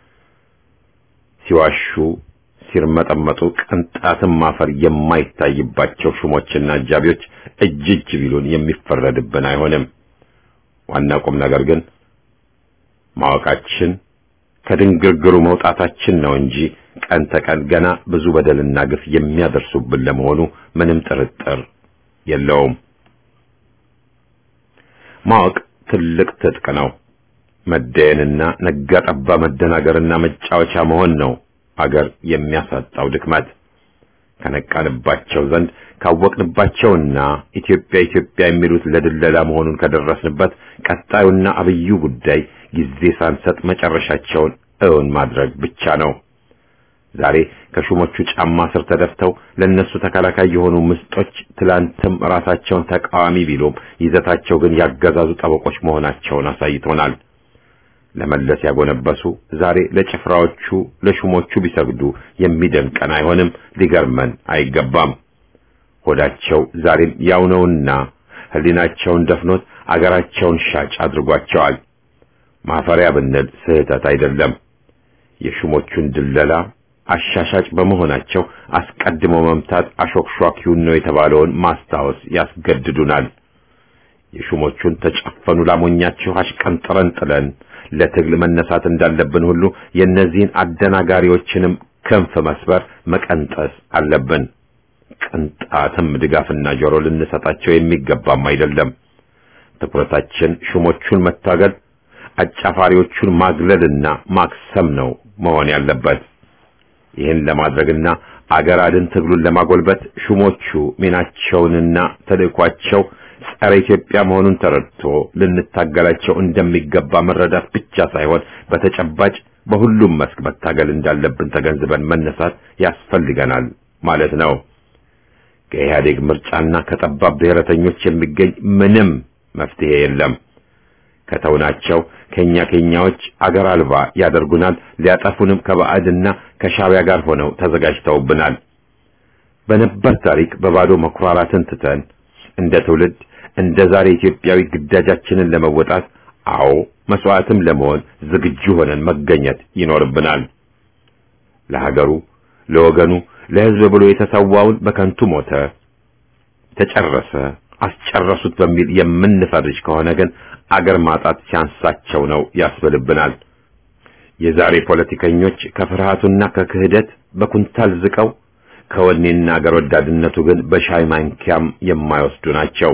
ሲዋሹ ሲርመጠመጡ ቅንጣትም ማፈር የማይታይባቸው ሹሞችና አጃቢዎች እጅ እጅ ቢሉን የሚፈረድብን አይሆንም። ዋና ቁም ነገር ግን ማወቃችን ከድንግርግሩ መውጣታችን ነው እንጂ ቀን ተቀን ገና ብዙ በደልና ግፍ የሚያደርሱብን ለመሆኑ ምንም ጥርጥር የለውም። ማወቅ ትልቅ ትጥቅ ነው። መደየንና ነጋ ጠባ መደናገርና መጫወቻ መሆን ነው አገር የሚያሳጣው ድክመት። ከነቃንባቸው ዘንድ ካወቅንባቸውና ኢትዮጵያ ኢትዮጵያ የሚሉት ለድለላ መሆኑን ከደረስንበት ቀጣዩና አብዩ ጉዳይ ጊዜ ሳንሰጥ መጨረሻቸውን እውን ማድረግ ብቻ ነው። ዛሬ ከሹሞቹ ጫማ ስር ተደፍተው ለነሱ ተከላካይ የሆኑ ምስጦች ትላንትም ራሳቸውን ተቃዋሚ ቢሉም ይዘታቸው ግን ያገዛዙ ጠበቆች መሆናቸውን አሳይቶናል። ለመለስ ያጎነበሱ ዛሬ ለጭፍራዎቹ ለሹሞቹ ቢሰግዱ የሚደንቀን አይሆንም፣ ሊገርመን አይገባም። ሆዳቸው ዛሬም ያው ነውና ሕሊናቸውን ደፍኖት አገራቸውን ሻጭ አድርጓቸዋል። ማፈሪያ ብንል ስህተት አይደለም። የሹሞቹን ድለላ አሻሻጭ በመሆናቸው አስቀድሞ መምታት አሾክሿኪውን ነው የተባለውን ማስታወስ ያስገድዱናል። የሹሞቹን ተጨፈኑ ላሞኛችሁ አሽቀንጥረን ጥለን ለትግል መነሳት እንዳለብን ሁሉ የእነዚህን አደናጋሪዎችንም ክንፍ መስበር መቀንጠስ አለብን። ቅንጣትም ድጋፍና ጆሮ ልንሰጣቸው የሚገባም አይደለም። ትኩረታችን ሹሞቹን መታገል፣ አጫፋሪዎቹን ማግለልና ማክሰም ነው መሆን ያለበት። ይህን ለማድረግና አገር አድን ትግሉን ለማጎልበት ሹሞቹ ሚናቸውንና ተልእኳቸው ጸረ ኢትዮጵያ መሆኑን ተረድቶ ልንታገላቸው እንደሚገባ መረዳት ብቻ ሳይሆን በተጨባጭ በሁሉም መስክ መታገል እንዳለብን ተገንዝበን መነሳት ያስፈልገናል ማለት ነው። ከኢህአዴግ ምርጫና ከጠባብ ብሔረተኞች የሚገኝ ምንም መፍትሄ የለም። ከተውናቸው ከኛ ከኛዎች አገር አልባ ያደርጉናል። ሊያጠፉንም ከባዕድና ከሻቢያ ጋር ሆነው ተዘጋጅተውብናል። በነበር ታሪክ በባዶ መኩራራትን ትተን እንደ ትውልድ እንደ ዛሬ ኢትዮጵያዊ ግዳጃችንን ለመወጣት አዎ መስዋዕትም ለመሆን ዝግጁ ሆነን መገኘት ይኖርብናል። ለሀገሩ፣ ለወገኑ፣ ለሕዝብ ብሎ የተሰዋውን በከንቱ ሞተ፣ ተጨረሰ፣ አስጨረሱት በሚል የምንፈርጅ ከሆነ ግን አገር ማጣት ሲያንሳቸው ነው ያስብልብናል። የዛሬ ፖለቲከኞች ከፍርሃቱና ከክህደት በኩንታል ዝቀው ከወኔና አገር ወዳድነቱ ግን በሻይ ማንኪያም የማይወስዱ ናቸው።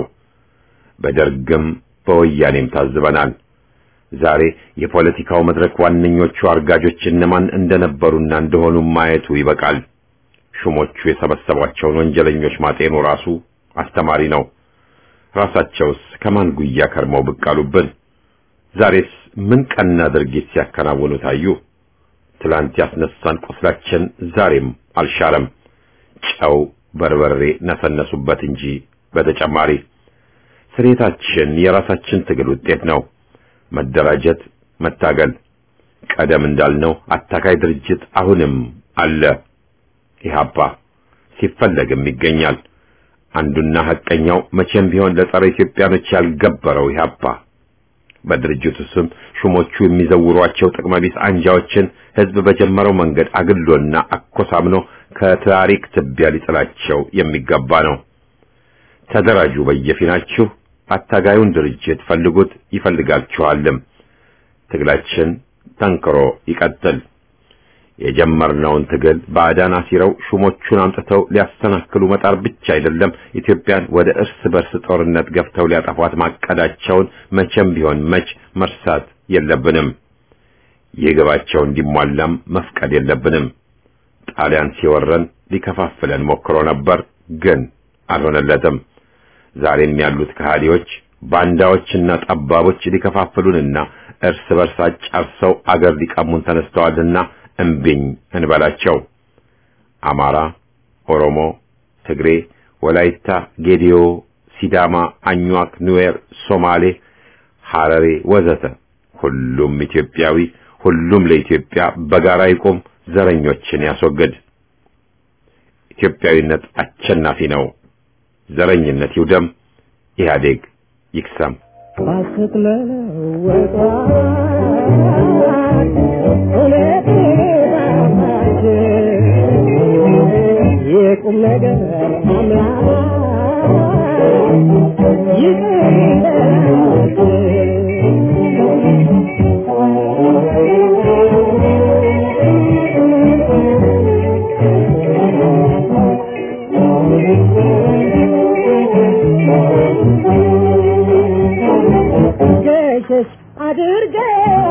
በደርግም በወያኔም ታዝበናል። ዛሬ የፖለቲካው መድረክ ዋነኞቹ አርጋጆች እነማን እንደነበሩና እንደሆኑ ማየቱ ይበቃል። ሹሞቹ የሰበሰቧቸውን ወንጀለኞች ማጤኑ ራሱ አስተማሪ ነው። ራሳቸውስ ከማን ጉያ ከርመው ብቅ አሉብን? ዛሬስ ምን ቀና ድርጊት ሲያከናውኑ ታዩ? ትላንት ያስነሳን ቁስላችን ዛሬም አልሻለም። ጨው በርበሬ ነሰነሱበት እንጂ በተጨማሪ ስሬታችን የራሳችን ትግል ውጤት ነው። መደራጀት፣ መታገል። ቀደም እንዳልነው አታካይ ድርጅት አሁንም አለ። ኢህአፓ ሲፈለግም ይገኛል። አንዱና ሐቀኛው መቼም ቢሆን ለጸረ ኢትዮጵያኖች ያልገበረው ኢህአፓ በድርጅቱ ስም ሹሞቹ የሚዘውሯቸው ጥቅመቢስ አንጃዎችን ህዝብ በጀመረው መንገድ አግሎና አኮሳምኖ ከታሪክ ትቢያ ሊጥላቸው የሚገባ ነው። ተደራጁ በየፊናችሁ፣ አታጋዩን ድርጅት ፈልጉት፣ ይፈልጋችኋልም። ትግላችን ጠንክሮ ይቀጥል። የጀመርነውን ትግል ባዕዳን አሲረው ሹሞቹን አምጥተው ሊያሰናክሉ መጣር ብቻ አይደለም፣ ኢትዮጵያን ወደ እርስ በርስ ጦርነት ገፍተው ሊያጠፏት ማቀዳቸውን መቼም ቢሆን መች መርሳት የለብንም። ይህ ግባቸው እንዲሟላም መፍቀድ የለብንም። ጣሊያን ሲወረን ሊከፋፍለን ሞክሮ ነበር፣ ግን አልሆነለትም። ዛሬም ያሉት ከሃዲዎች ባንዳዎችና ጠባቦች ሊከፋፍሉንና እርስ በርስ አጫርሰው አገር ሊቀሙን ተነስተዋልና እምቢኝ እንበላቸው። አማራ፣ ኦሮሞ፣ ትግሬ ወላይታ፣ ጌዲዮ፣ ሲዳማ፣ አኟክ፣ ኑዌር፣ ሶማሌ፣ ሐረሬ ወዘተ ሁሉም ኢትዮጵያዊ፣ ሁሉም ለኢትዮጵያ በጋራ ይቆም፣ ዘረኞችን ያስወግድ። ኢትዮጵያዊነት አሸናፊ ነው። ዘረኝነት ይውደም። ኢህአዴግ ይክሰም። የቁም ነገር አምላክ ገሸሽ አድርገው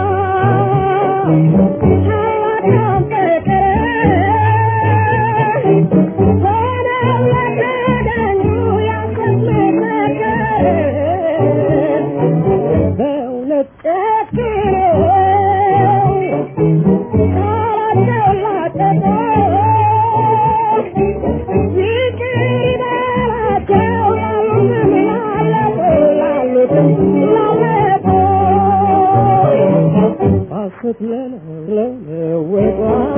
ታላቅ ፍቅር ሆነው ለተዳኙ ያስመሰከር በእውነት ጨክነው ቃላቸው ላጠቀ ይቅር ይበላቸው ያሉትም ላለፉ ላሉትም ላለፉ ሐሰት ለለወጧ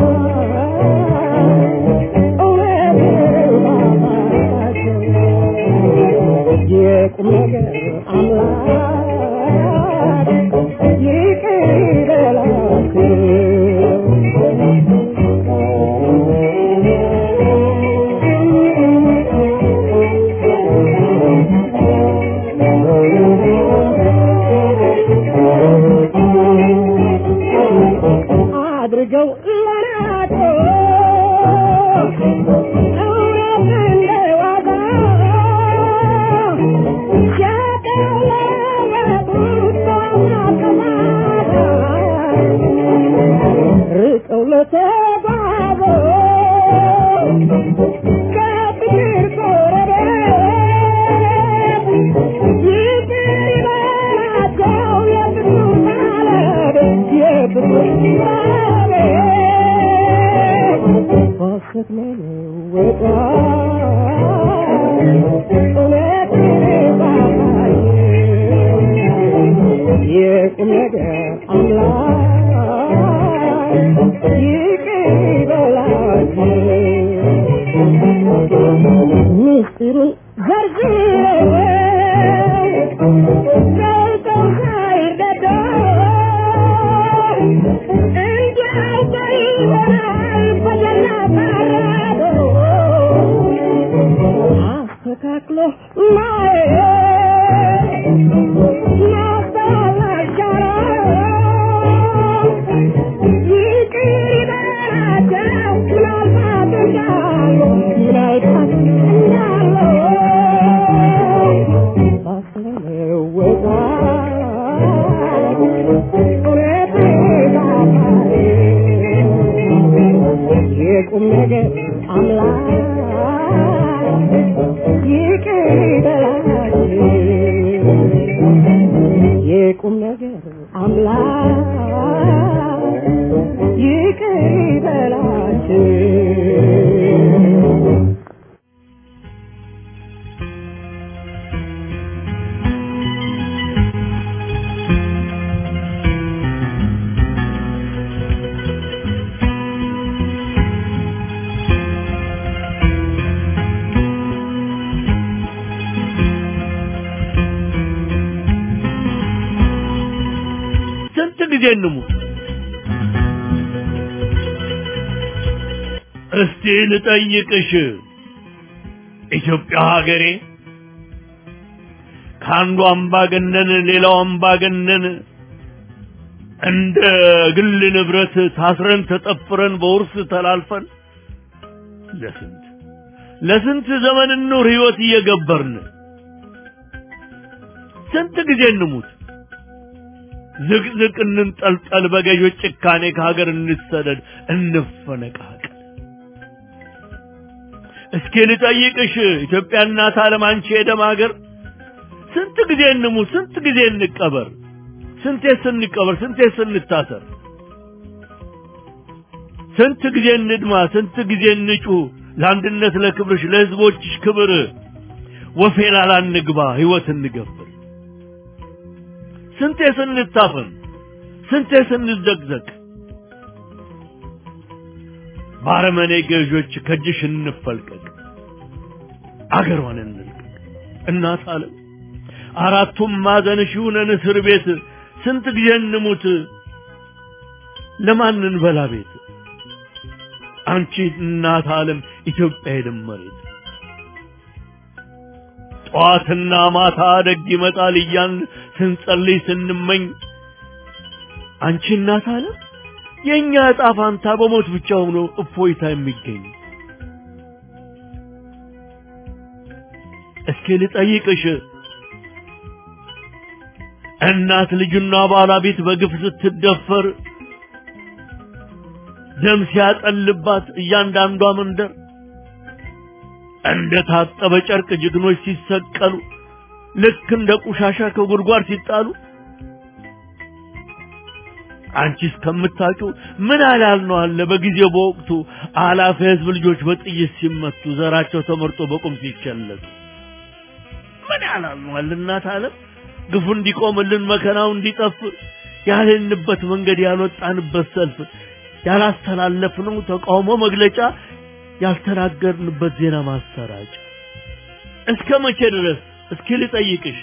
እውነት ባባቸው የቁም ነገር አምላክ ይቅር ይበላቸው አድርገው ለናቶ እውነት እንደዋዛ ሲያቀለበጡት በማቀማዳ ርቀው ለተጓዙ ከፍቅር ጎረቤት ይቅር ይበላቸው የፍቅር ባለቤት የፍቅር ባለቤት ሐሰት ለለወጧ እውነት ባባዬ የቁም ነገር አምላክ ይቅር ይበላቸው ምስጢሩን ዘርዝረው ገልጠው ሳይረዳ እንዲያው በይሆናል በጀነት አራዶ አስተካክሎ ማየት ማስተዋል አይቻልም። ይቅር ይበላቸው ምናልባት እንዳሉ ምናልባት እንዳሉ የቁም ነገር አምላክ ይቅር ይበላቸው የቁም ነገር አምላክ ይቅር ይበላቸው ስንት ጊዜ እንሙት? እስቲ ልጠይቅሽ ኢትዮጵያ ሀገሬ ከአንዱ አምባገነን ሌላው አምባገነን እንደ ግል ንብረት ታስረን ተጠፍረን በውርስ ተላልፈን ለስንት ለስንት ዘመን ኑር ህይወት እየገበርን ስንት ጊዜ እንሙት? ዝቅዝቅ እንንጠልጠል፣ በገዦች ጭካኔ ከሀገር እንሰደድ፣ እንፈነቃቀል። እስኪ ልጠይቅሽ ኢትዮጵያ እናት ዓለም አንቺ የደም ሀገር ስንት ጊዜ እንሙት? ስንት ጊዜ እንቀበር? ስንቴ ስንቀበር? ስንቴ ስንታሰር? ስንት ጊዜ እንድማ? ስንት ጊዜ እንጩህ? ለአንድነት ለክብርሽ ለህዝቦችሽ ክብር ወፌላላ እንግባ ህይወት እንገብር ስንቴ ስንታፈን ስንቴ ስንዘቅዘቅ ባረመኔ ገዦች ከእጅሽ እንፈልቀቅ አገሯን እንልቀቅ እናት አለም አራቱም ማዕዘንሽ ይሁነን እስር ቤት ስንት ጊዜ እንሙት ለማን እንበላ ቤት አንቺ እናት ዓለም ኢትዮጵያ የደም መሬት ጠዋትና ማታ ደግ ይመጣል እያን ስንጸልይ ስንመኝ አንቺ እናት ዓለም የእኛ ዕጣ ፋንታ በሞት ብቻ ሆኖ እፎይታ የሚገኝ እስኪ ልጠይቅሽ እናት ልጁና ባለቤት በግፍ ስትደፈር ደም ሲያጠልባት እያንዳንዷ መንደር እንደ ታጠበ ጨርቅ ጀግኖች ሲሰቀሉ ልክ እንደ ቆሻሻ ከጉድጓድ ሲጣሉ አንቺ እስከምታውቂው ምን አላል ነው አለ በጊዜው በወቅቱ አላፊ ህዝብ ልጆች በጥይት ሲመቱ ዘራቸው ተመርጦ በቁም ሲቸለቱ ምን ያላል ነው አለ እናት ዓለም ግፉ እንዲቆምልን መከራው እንዲጠፍ ያልንበት መንገድ ያልወጣንበት ሰልፍ ያላስተላለፍነው ተቃውሞ መግለጫ ያልተናገርንበት ዜና ማሰራጫ እስከ መቼ ድረስ እስኪ ልጠይቅሽ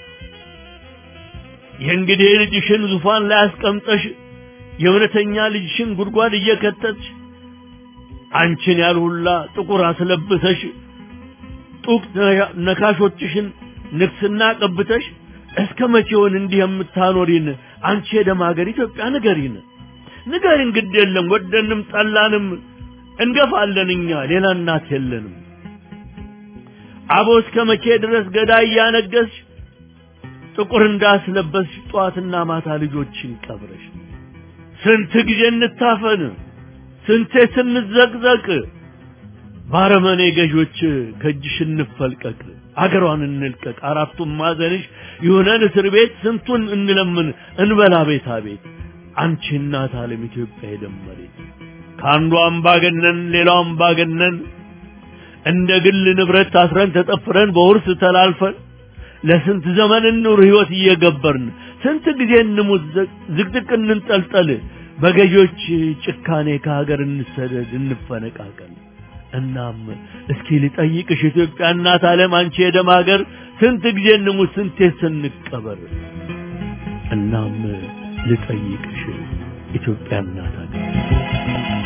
የእንግዲህ ልጅሽን ዙፋን ላይ አስቀምጠሽ የእውነተኛ ልጅሽን ጉድጓድ እየከተትሽ አንቺን ያልሁላ ጥቁር አስለብሰሽ ጡቅ ነካሾችሽን ንግስና ቀብተሽ እስከ መቼውን እንዲህ የምታኖሪን አንቺ የደም ሀገር ኢትዮጵያ ንገሪን ንገሪን ግድ የለም ወደንም ጠላንም እንገፋለን እኛ ሌላ እናት የለንም አቦ እስከ መቼ ድረስ ገዳይ እያነገስሽ ጥቁር እንዳስለበስሽ ጠዋትና ማታ ልጆችን ቀብረሽ ስንት ጊዜ እንታፈን ስንቴ ስንዘቅዘቅ ባረመኔ ገዦች ከእጅሽ እንፈልቀቅ አገሯን እንልቀቅ አራቱም ማዘንሽ ይሁነን እስር ቤት ስንቱን እንለምን እንበላ ቤታ ቤት አንቺ እናት ዓለም ኢትዮጵያ የደመሬት ከአንዱ አምባገነን ሌላው አምባገነን እንደ ግል ንብረት ታስረን ተጠፍረን በውርስ ተላልፈን ለስንት ዘመን እንኑር ህይወት እየገበርን ስንት ጊዜ እንሙት ዝቅዝቅ እንንጠልጠል በገዢዎች ጭካኔ ከሀገር እንሰደድ እንፈነቃቀል እናም እስኪ ልጠይቅሽ ኢትዮጵያ እናት ዓለም አንቺ የደም ሀገር ስንት ጊዜ እንሙት ስንቴ ስንቀበር እናም ልጠይቅሽ ኢትዮጵያ እናት ሀገር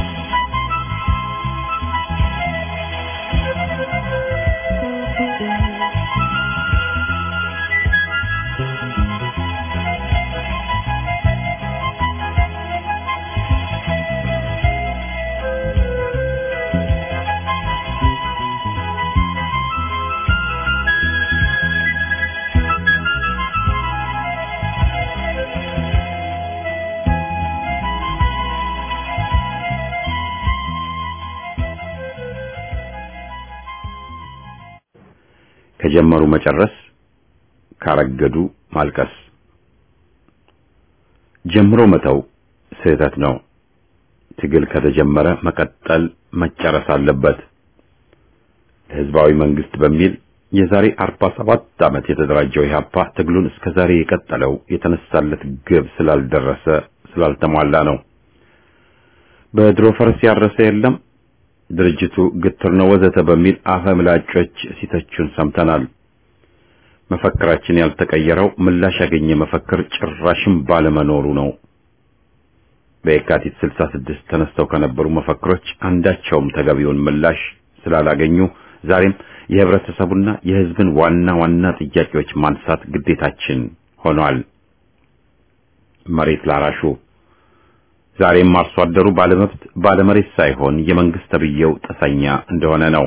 ከጀመሩ መጨረስ ካረገዱ ማልቀስ ጀምሮ መተው ስህተት ነው። ትግል ከተጀመረ መቀጠል መጨረስ አለበት። ህዝባዊ መንግስት በሚል የዛሬ 47 ዓመት የተደራጀው ኢህአፓ ትግሉን እስከ ዛሬ የቀጠለው የተነሳለት ግብ ስላልደረሰ ስላልተሟላ ነው። በድሮ ፈረስ ያረሰ የለም ድርጅቱ ግትር ነው ወዘተ በሚል አፈ ምላጮች ሲተቹን ሰምተናል። መፈክራችን ያልተቀየረው ምላሽ ያገኘ መፈክር ጭራሽም ባለመኖሩ ነው። በየካቲት 66 ተነስተው ከነበሩ መፈክሮች አንዳቸውም ተገቢውን ምላሽ ስላላገኙ ዛሬም የህብረተሰቡና የህዝብን ዋና ዋና ጥያቄዎች ማንሳት ግዴታችን ሆኗል። መሬት ላራሹ ዛሬም አርሶ አደሩ ባለመብት ባለመሬት ሳይሆን የመንግስት ተብዬው ጥሰኛ እንደሆነ ነው።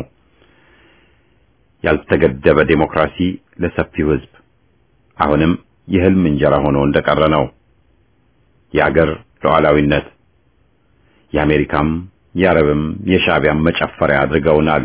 ያልተገደበ ዴሞክራሲ ለሰፊው ህዝብ አሁንም የህልም እንጀራ ሆኖ እንደቀረ ነው። የአገር ሉዓላዊነት የአሜሪካም የአረብም የሻዕቢያም መጨፈሪያ አድርገውናል።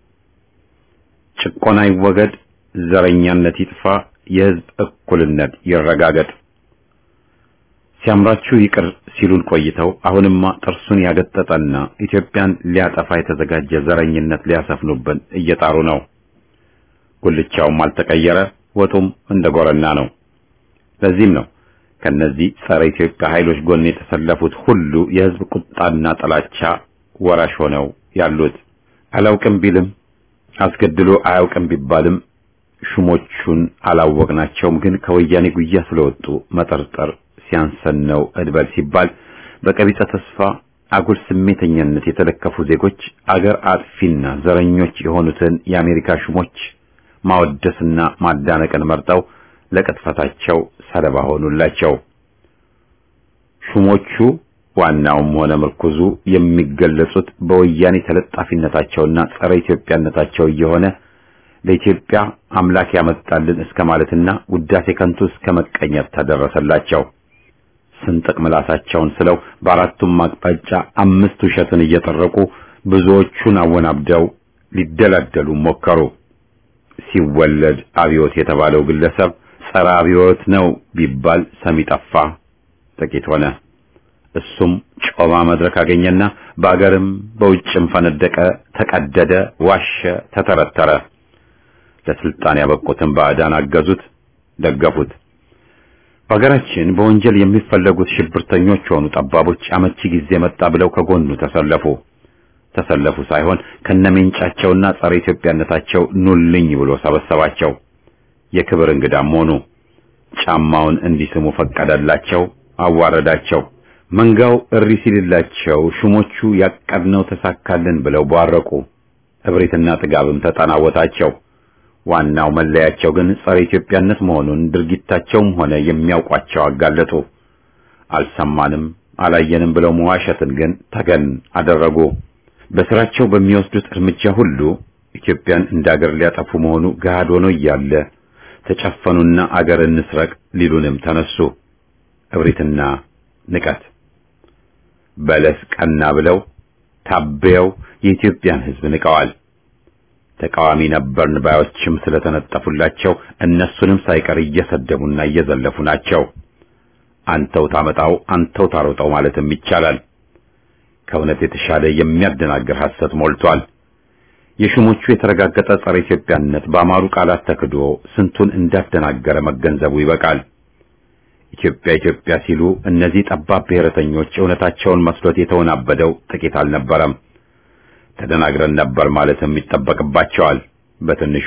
ጭቆና ይወገድ፣ ዘረኛነት ይጥፋ፣ የህዝብ እኩልነት ይረጋገጥ። ሲያምራችሁ ይቅር ሲሉን ቆይተው አሁንማ ጥርሱን ያገጠጠና ኢትዮጵያን ሊያጠፋ የተዘጋጀ ዘረኝነት ሊያሰፍኑብን እየጣሩ ነው። ጉልቻውም አልተቀየረ፣ ወጡም እንደ ጎረና ነው። ለዚህም ነው ከነዚህ ጸረ ኢትዮጵያ ኃይሎች ጎን የተሰለፉት ሁሉ የህዝብ ቁጣና ጥላቻ ወራሽ ሆነው ያሉት። አላውቅም ቢልም አስገድሎ አያውቅም ቢባልም ሹሞቹን አላወቅናቸውም፣ ግን ከወያኔ ጉያ ስለወጡ መጠርጠር ሲያንሰን ነው እድበል ሲባል በቀቢጸ ተስፋ አጉል ስሜተኛነት የተለከፉ ዜጎች አገር አጥፊና ዘረኞች የሆኑትን የአሜሪካ ሹሞች ማወደስና ማዳነቅን መርጠው ለቅጥፈታቸው ሰለባ ሆኑላቸው። ሹሞቹ ዋናውም ሆነ ምርኩዙ የሚገለጹት በወያኔ ተለጣፊነታቸውና ጸረ ኢትዮጵያነታቸው እየሆነ ለኢትዮጵያ አምላክ ያመጣልን እስከ ማለትና ውዳሴ ከንቱ እስከ መቀኘት ተደረሰላቸው። ስንጥቅ ምላሳቸውን ስለው በአራቱም አቅጣጫ አምስት ውሸትን እየጠረቁ ብዙዎቹን አወናብደው ሊደላደሉ ሞከሩ። ሲወለድ አብዮት የተባለው ግለሰብ ጸረ አብዮት ነው ቢባል ሰሚ ጠፋ፣ ጥቂት ሆነ። እሱም ጮማ መድረክ አገኘና በአገርም በውጭም ፈነደቀ፣ ተቀደደ፣ ዋሸ፣ ተተረተረ። ለስልጣን ያበቁትን ባዕዳን አገዙት፣ ደገፉት። በሀገራችን በወንጀል የሚፈለጉት ሽብርተኞች ሆኑ ጠባቦች አመቺ ጊዜ መጣ ብለው ከጎኑ ተሰለፉ። ተሰለፉ ሳይሆን ከነሜንጫቸውና ጸረ ኢትዮጵያነታቸው ኑልኝ ብሎ ሰበሰባቸው። የክብር እንግዳም ሆኑ። ጫማውን እንዲስሙ ፈቀደላቸው፣ አዋረዳቸው። መንጋው እሪ ሲልላቸው ሹሞቹ ያቀድነው ተሳካልን ብለው ቧረቁ። እብሪትና ጥጋብም ተጠናወታቸው። ዋናው መለያቸው ግን ጸረ ኢትዮጵያነት መሆኑን ድርጊታቸውም ሆነ የሚያውቋቸው አጋለጡ። አልሰማንም አላየንም ብለው መዋሸትን ግን ተገን አደረጉ። በስራቸው በሚወስዱት እርምጃ ሁሉ ኢትዮጵያን እንደ አገር ሊያጠፉ መሆኑ ገሃድ ሆኖ እያለ ተጨፈኑና አገር እንስረቅ ሊሉንም ተነሱ። እብሪትና ንቀት በለስ ቀና ብለው ታበየው የኢትዮጵያን ሕዝብ ንቀዋል። ተቃዋሚ ነበርን ባዮችም ስለተነጠፉላቸው እነሱንም ሳይቀር እየሰደቡና እየዘለፉ ናቸው። አንተው ታመጣው አንተው ታሮጠው ማለትም ይቻላል። ከእውነት የተሻለ የሚያደናግር ሐሰት ሞልቷል። የሹሞቹ የተረጋገጠ ጸረ ኢትዮጵያነት በአማሩ ቃላት ተክዶ ስንቱን እንዳደናገረ መገንዘቡ ይበቃል። ኢትዮጵያ ኢትዮጵያ ሲሉ እነዚህ ጠባብ ብሔረተኞች እውነታቸውን መስሎት የተወናበደው ጥቂት አልነበረም። ተደናግረን ነበር ማለትም ይጠበቅባቸዋል። በትንሹ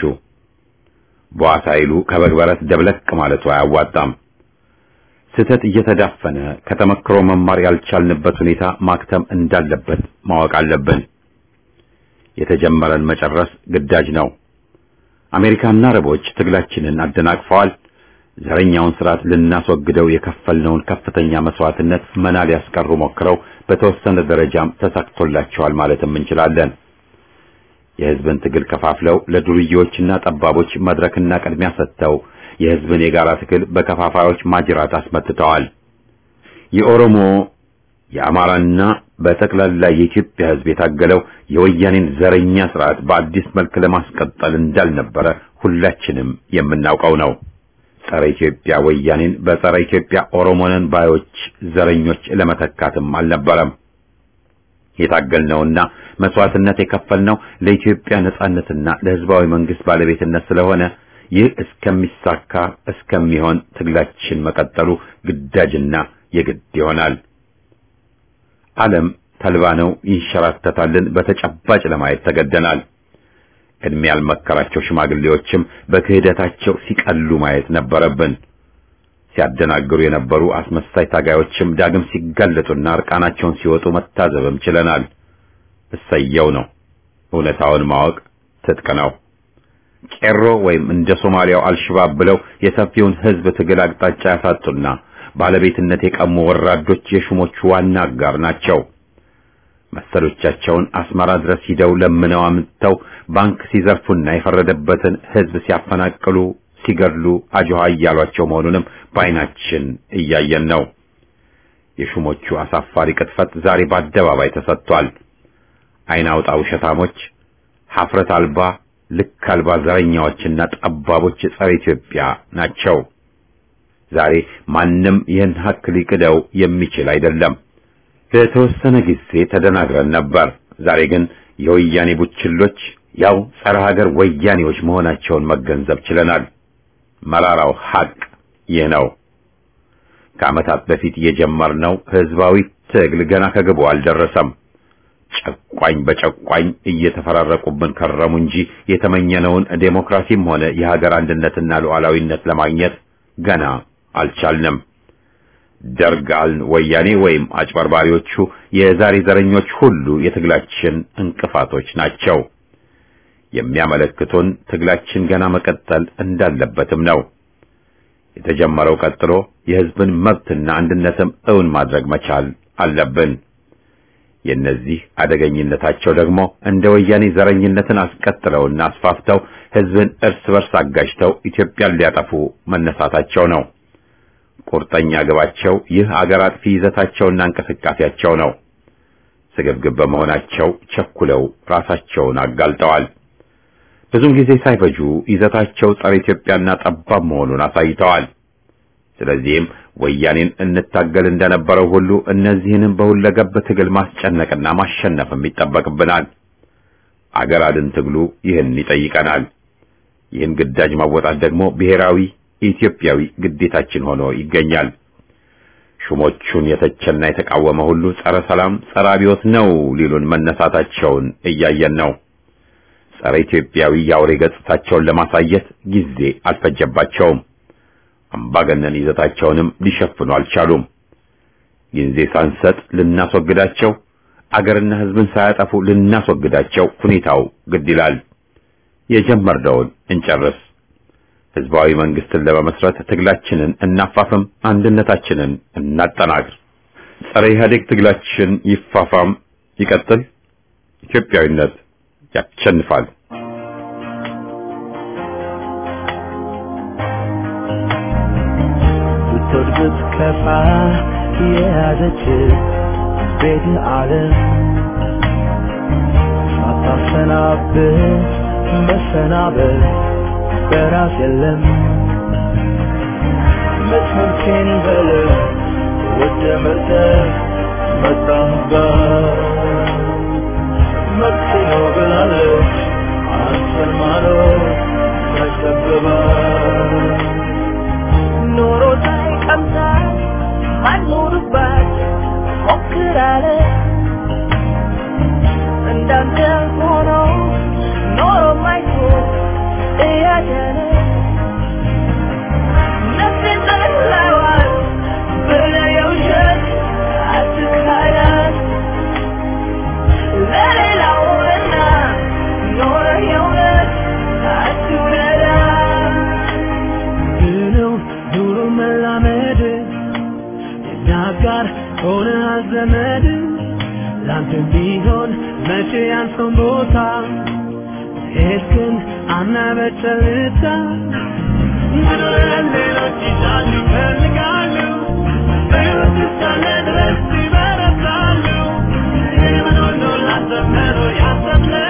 በዋሳ ይሉ ከበግ በረት ደብለቅ ማለቱ አያዋጣም። ስህተት እየተዳፈነ ከተመክሮ መማር ያልቻልንበት ሁኔታ ማክተም እንዳለበት ማወቅ አለብን። የተጀመረን መጨረስ ግዳጅ ነው። አሜሪካና አረቦች ትግላችንን አደናቅፈዋል። ዘረኛውን ስርዓት ልናስወግደው የከፈልነውን ከፍተኛ መስዋዕትነት መና ሊያስቀሩ ሞክረው በተወሰነ ደረጃም ተሳክቶላቸዋል ማለትም እንችላለን። የህዝብን ትግል ከፋፍለው ለዱርዬዎችና ጠባቦች መድረክና ቅድሚያ ሰጥተው የህዝብን የጋራ ትግል በከፋፋዮች ማጅራት አስመትተዋል። የኦሮሞ የአማራና በጠቅላላ የኢትዮጵያ ህዝብ የታገለው የወያኔን ዘረኛ ስርዓት በአዲስ መልክ ለማስቀጠል እንዳልነበረ ሁላችንም የምናውቀው ነው። ጸረ ኢትዮጵያ ወያኔን በጸረ ኢትዮጵያ ኦሮሞንን ባዮች ዘረኞች ለመተካትም አልነበረም። የታገልነውና መስዋዕትነት የከፈልነው ለኢትዮጵያ ነጻነትና ለህዝባዊ መንግስት ባለቤትነት ስለሆነ ይህ እስከሚሳካ እስከሚሆን ትግላችን መቀጠሉ ግዳጅና የግድ ይሆናል። ዓለም ተልባ ነው ይንሸራተታልን በተጨባጭ ለማየት ተገደናል። እድሜ ያልመከራቸው ሽማግሌዎችም በክህደታቸው ሲቀሉ ማየት ነበረብን። ሲያደናግሩ የነበሩ አስመሳይ ታጋዮችም ዳግም ሲጋለጡና እርቃናቸውን ሲወጡ መታዘብም ችለናል። እሰየው ነው። እውነታውን ማወቅ ትጥቅ ነው። ቄሮ ወይም እንደ ሶማሊያው አልሽባብ ብለው የሰፊውን ህዝብ ትግል አቅጣጫ ያሳጡና ባለቤትነት የቀሙ ወራዶች የሹሞቹ ዋና አጋር ናቸው። መሰሎቻቸውን አስመራ ድረስ ሂደው ለምነው አምጥተው ባንክ ሲዘርፉና የፈረደበትን ህዝብ ሲያፈናቅሉ፣ ሲገድሉ አጆሃ እያሏቸው መሆኑንም በዓይናችን እያየን ነው። የሹሞቹ አሳፋሪ ቅጥፈት ዛሬ በአደባባይ ተሰጥቷል። ዓይን አውጣ ውሸታሞች፣ ሐፍረት አልባ ልክ አልባ ዘረኛዎችና ጠባቦች ጸረ ኢትዮጵያ ናቸው። ዛሬ ማንም ይህን ሀቅ ሊክደው የሚችል አይደለም። ለተወሰነ ጊዜ ተደናግረን ነበር። ዛሬ ግን የወያኔ ቡችሎች ያው ጸረ ሀገር ወያኔዎች መሆናቸውን መገንዘብ ችለናል። መራራው ሀቅ ይህ ነው። ከዓመታት በፊት የጀመርነው ህዝባዊ ትግል ገና ከግቡ አልደረሰም። ጨቋኝ በጨቋኝ እየተፈራረቁብን ከረሙ እንጂ የተመኘነውን ዴሞክራሲም ሆነ የሀገር አንድነትና ሉዓላዊነት ለማግኘት ገና አልቻልንም። ደርግ አልን ወያኔ ወይም አጭበርባሪዎቹ የዛሬ ዘረኞች ሁሉ የትግላችን እንቅፋቶች ናቸው። የሚያመለክቱን ትግላችን ገና መቀጠል እንዳለበትም ነው። የተጀመረው ቀጥሎ የህዝብን መብትና አንድነትም እውን ማድረግ መቻል አለብን። የእነዚህ አደገኝነታቸው ደግሞ እንደ ወያኔ ዘረኝነትን አስቀጥለውና አስፋፍተው ህዝብን እርስ በርስ አጋጅተው ኢትዮጵያን ሊያጠፉ መነሳታቸው ነው። ቁርጠኛ ግባቸው ይህ አገር አጥፊ ይዘታቸውና እንቅስቃሴያቸው ነው። ስግብግብ በመሆናቸው ቸኩለው ራሳቸውን አጋልጠዋል። ብዙም ጊዜ ሳይፈጁ ይዘታቸው ጸረ ኢትዮጵያና ጠባብ መሆኑን አሳይተዋል። ስለዚህም ወያኔን እንታገል እንደነበረው ሁሉ እነዚህንም በሁለገብ ትግል ማስጨነቅና ማሸነፍም ይጠበቅብናል። አገር አድን ትግሉ ይህን ይጠይቀናል። ይህን ግዳጅ ማወጣት ደግሞ ብሔራዊ ኢትዮጵያዊ ግዴታችን ሆኖ ይገኛል። ሹሞቹን የተቸና የተቃወመ ሁሉ ጸረ ሰላም፣ ጸረ አብዮት ነው ሊሉን መነሳታቸውን እያየን ነው። ጸረ ኢትዮጵያዊ የአውሬ ገጽታቸውን ለማሳየት ጊዜ አልፈጀባቸውም። አምባገነን ይዘታቸውንም ሊሸፍኑ አልቻሉም። ጊዜ ሳንሰጥ ልናስወግዳቸው፣ አገርና ሕዝብን ሳያጠፉ ልናስወግዳቸው ሁኔታው ግድ ይላል። የጀመርነውን እንጨርስ። ህዝባዊ መንግስትን ለመመስረት ትግላችንን እናፋፍም፣ አንድነታችንን እናጠናክር። ጸረ ኢህአዴግ ትግላችን ይፋፋም፣ ይቀጥል። ኢትዮጵያዊነት ያሸንፋል። ብትወድ ብትከፋ የያዘች ቤት ዓለም ሳታሰናብት መሰናበት በራስ የለም መስመርቴን በለ ወደ መርጠ መጣህባት መብቴ ነው ብላለች አንተን ማኖር ተከብባት ኖሮ ሳይቀምሳት ማኖርባት ሞክራለ እንዳንተ ሆኖ ኖሮ ማይቶ እያደረ ነፍሴን ጠላዋት ብለህ የውሸት አትካዳት ለሌላውና ኖረህ የእውነት አትውደዳት ብለው ኑሮ መላመድ የናጋር ሆነ ዘመድ ላንተ ቢሆን መቼ ያንተን ቦታ ሄድክን አናበጨልታ ምድር ሌሎች ይዛሉ ይፈልጋሉ በሕይወት እስካለ ድረስ ይበረታሉ ይህን ሁሉ ላሰብ ነው ያሰብነው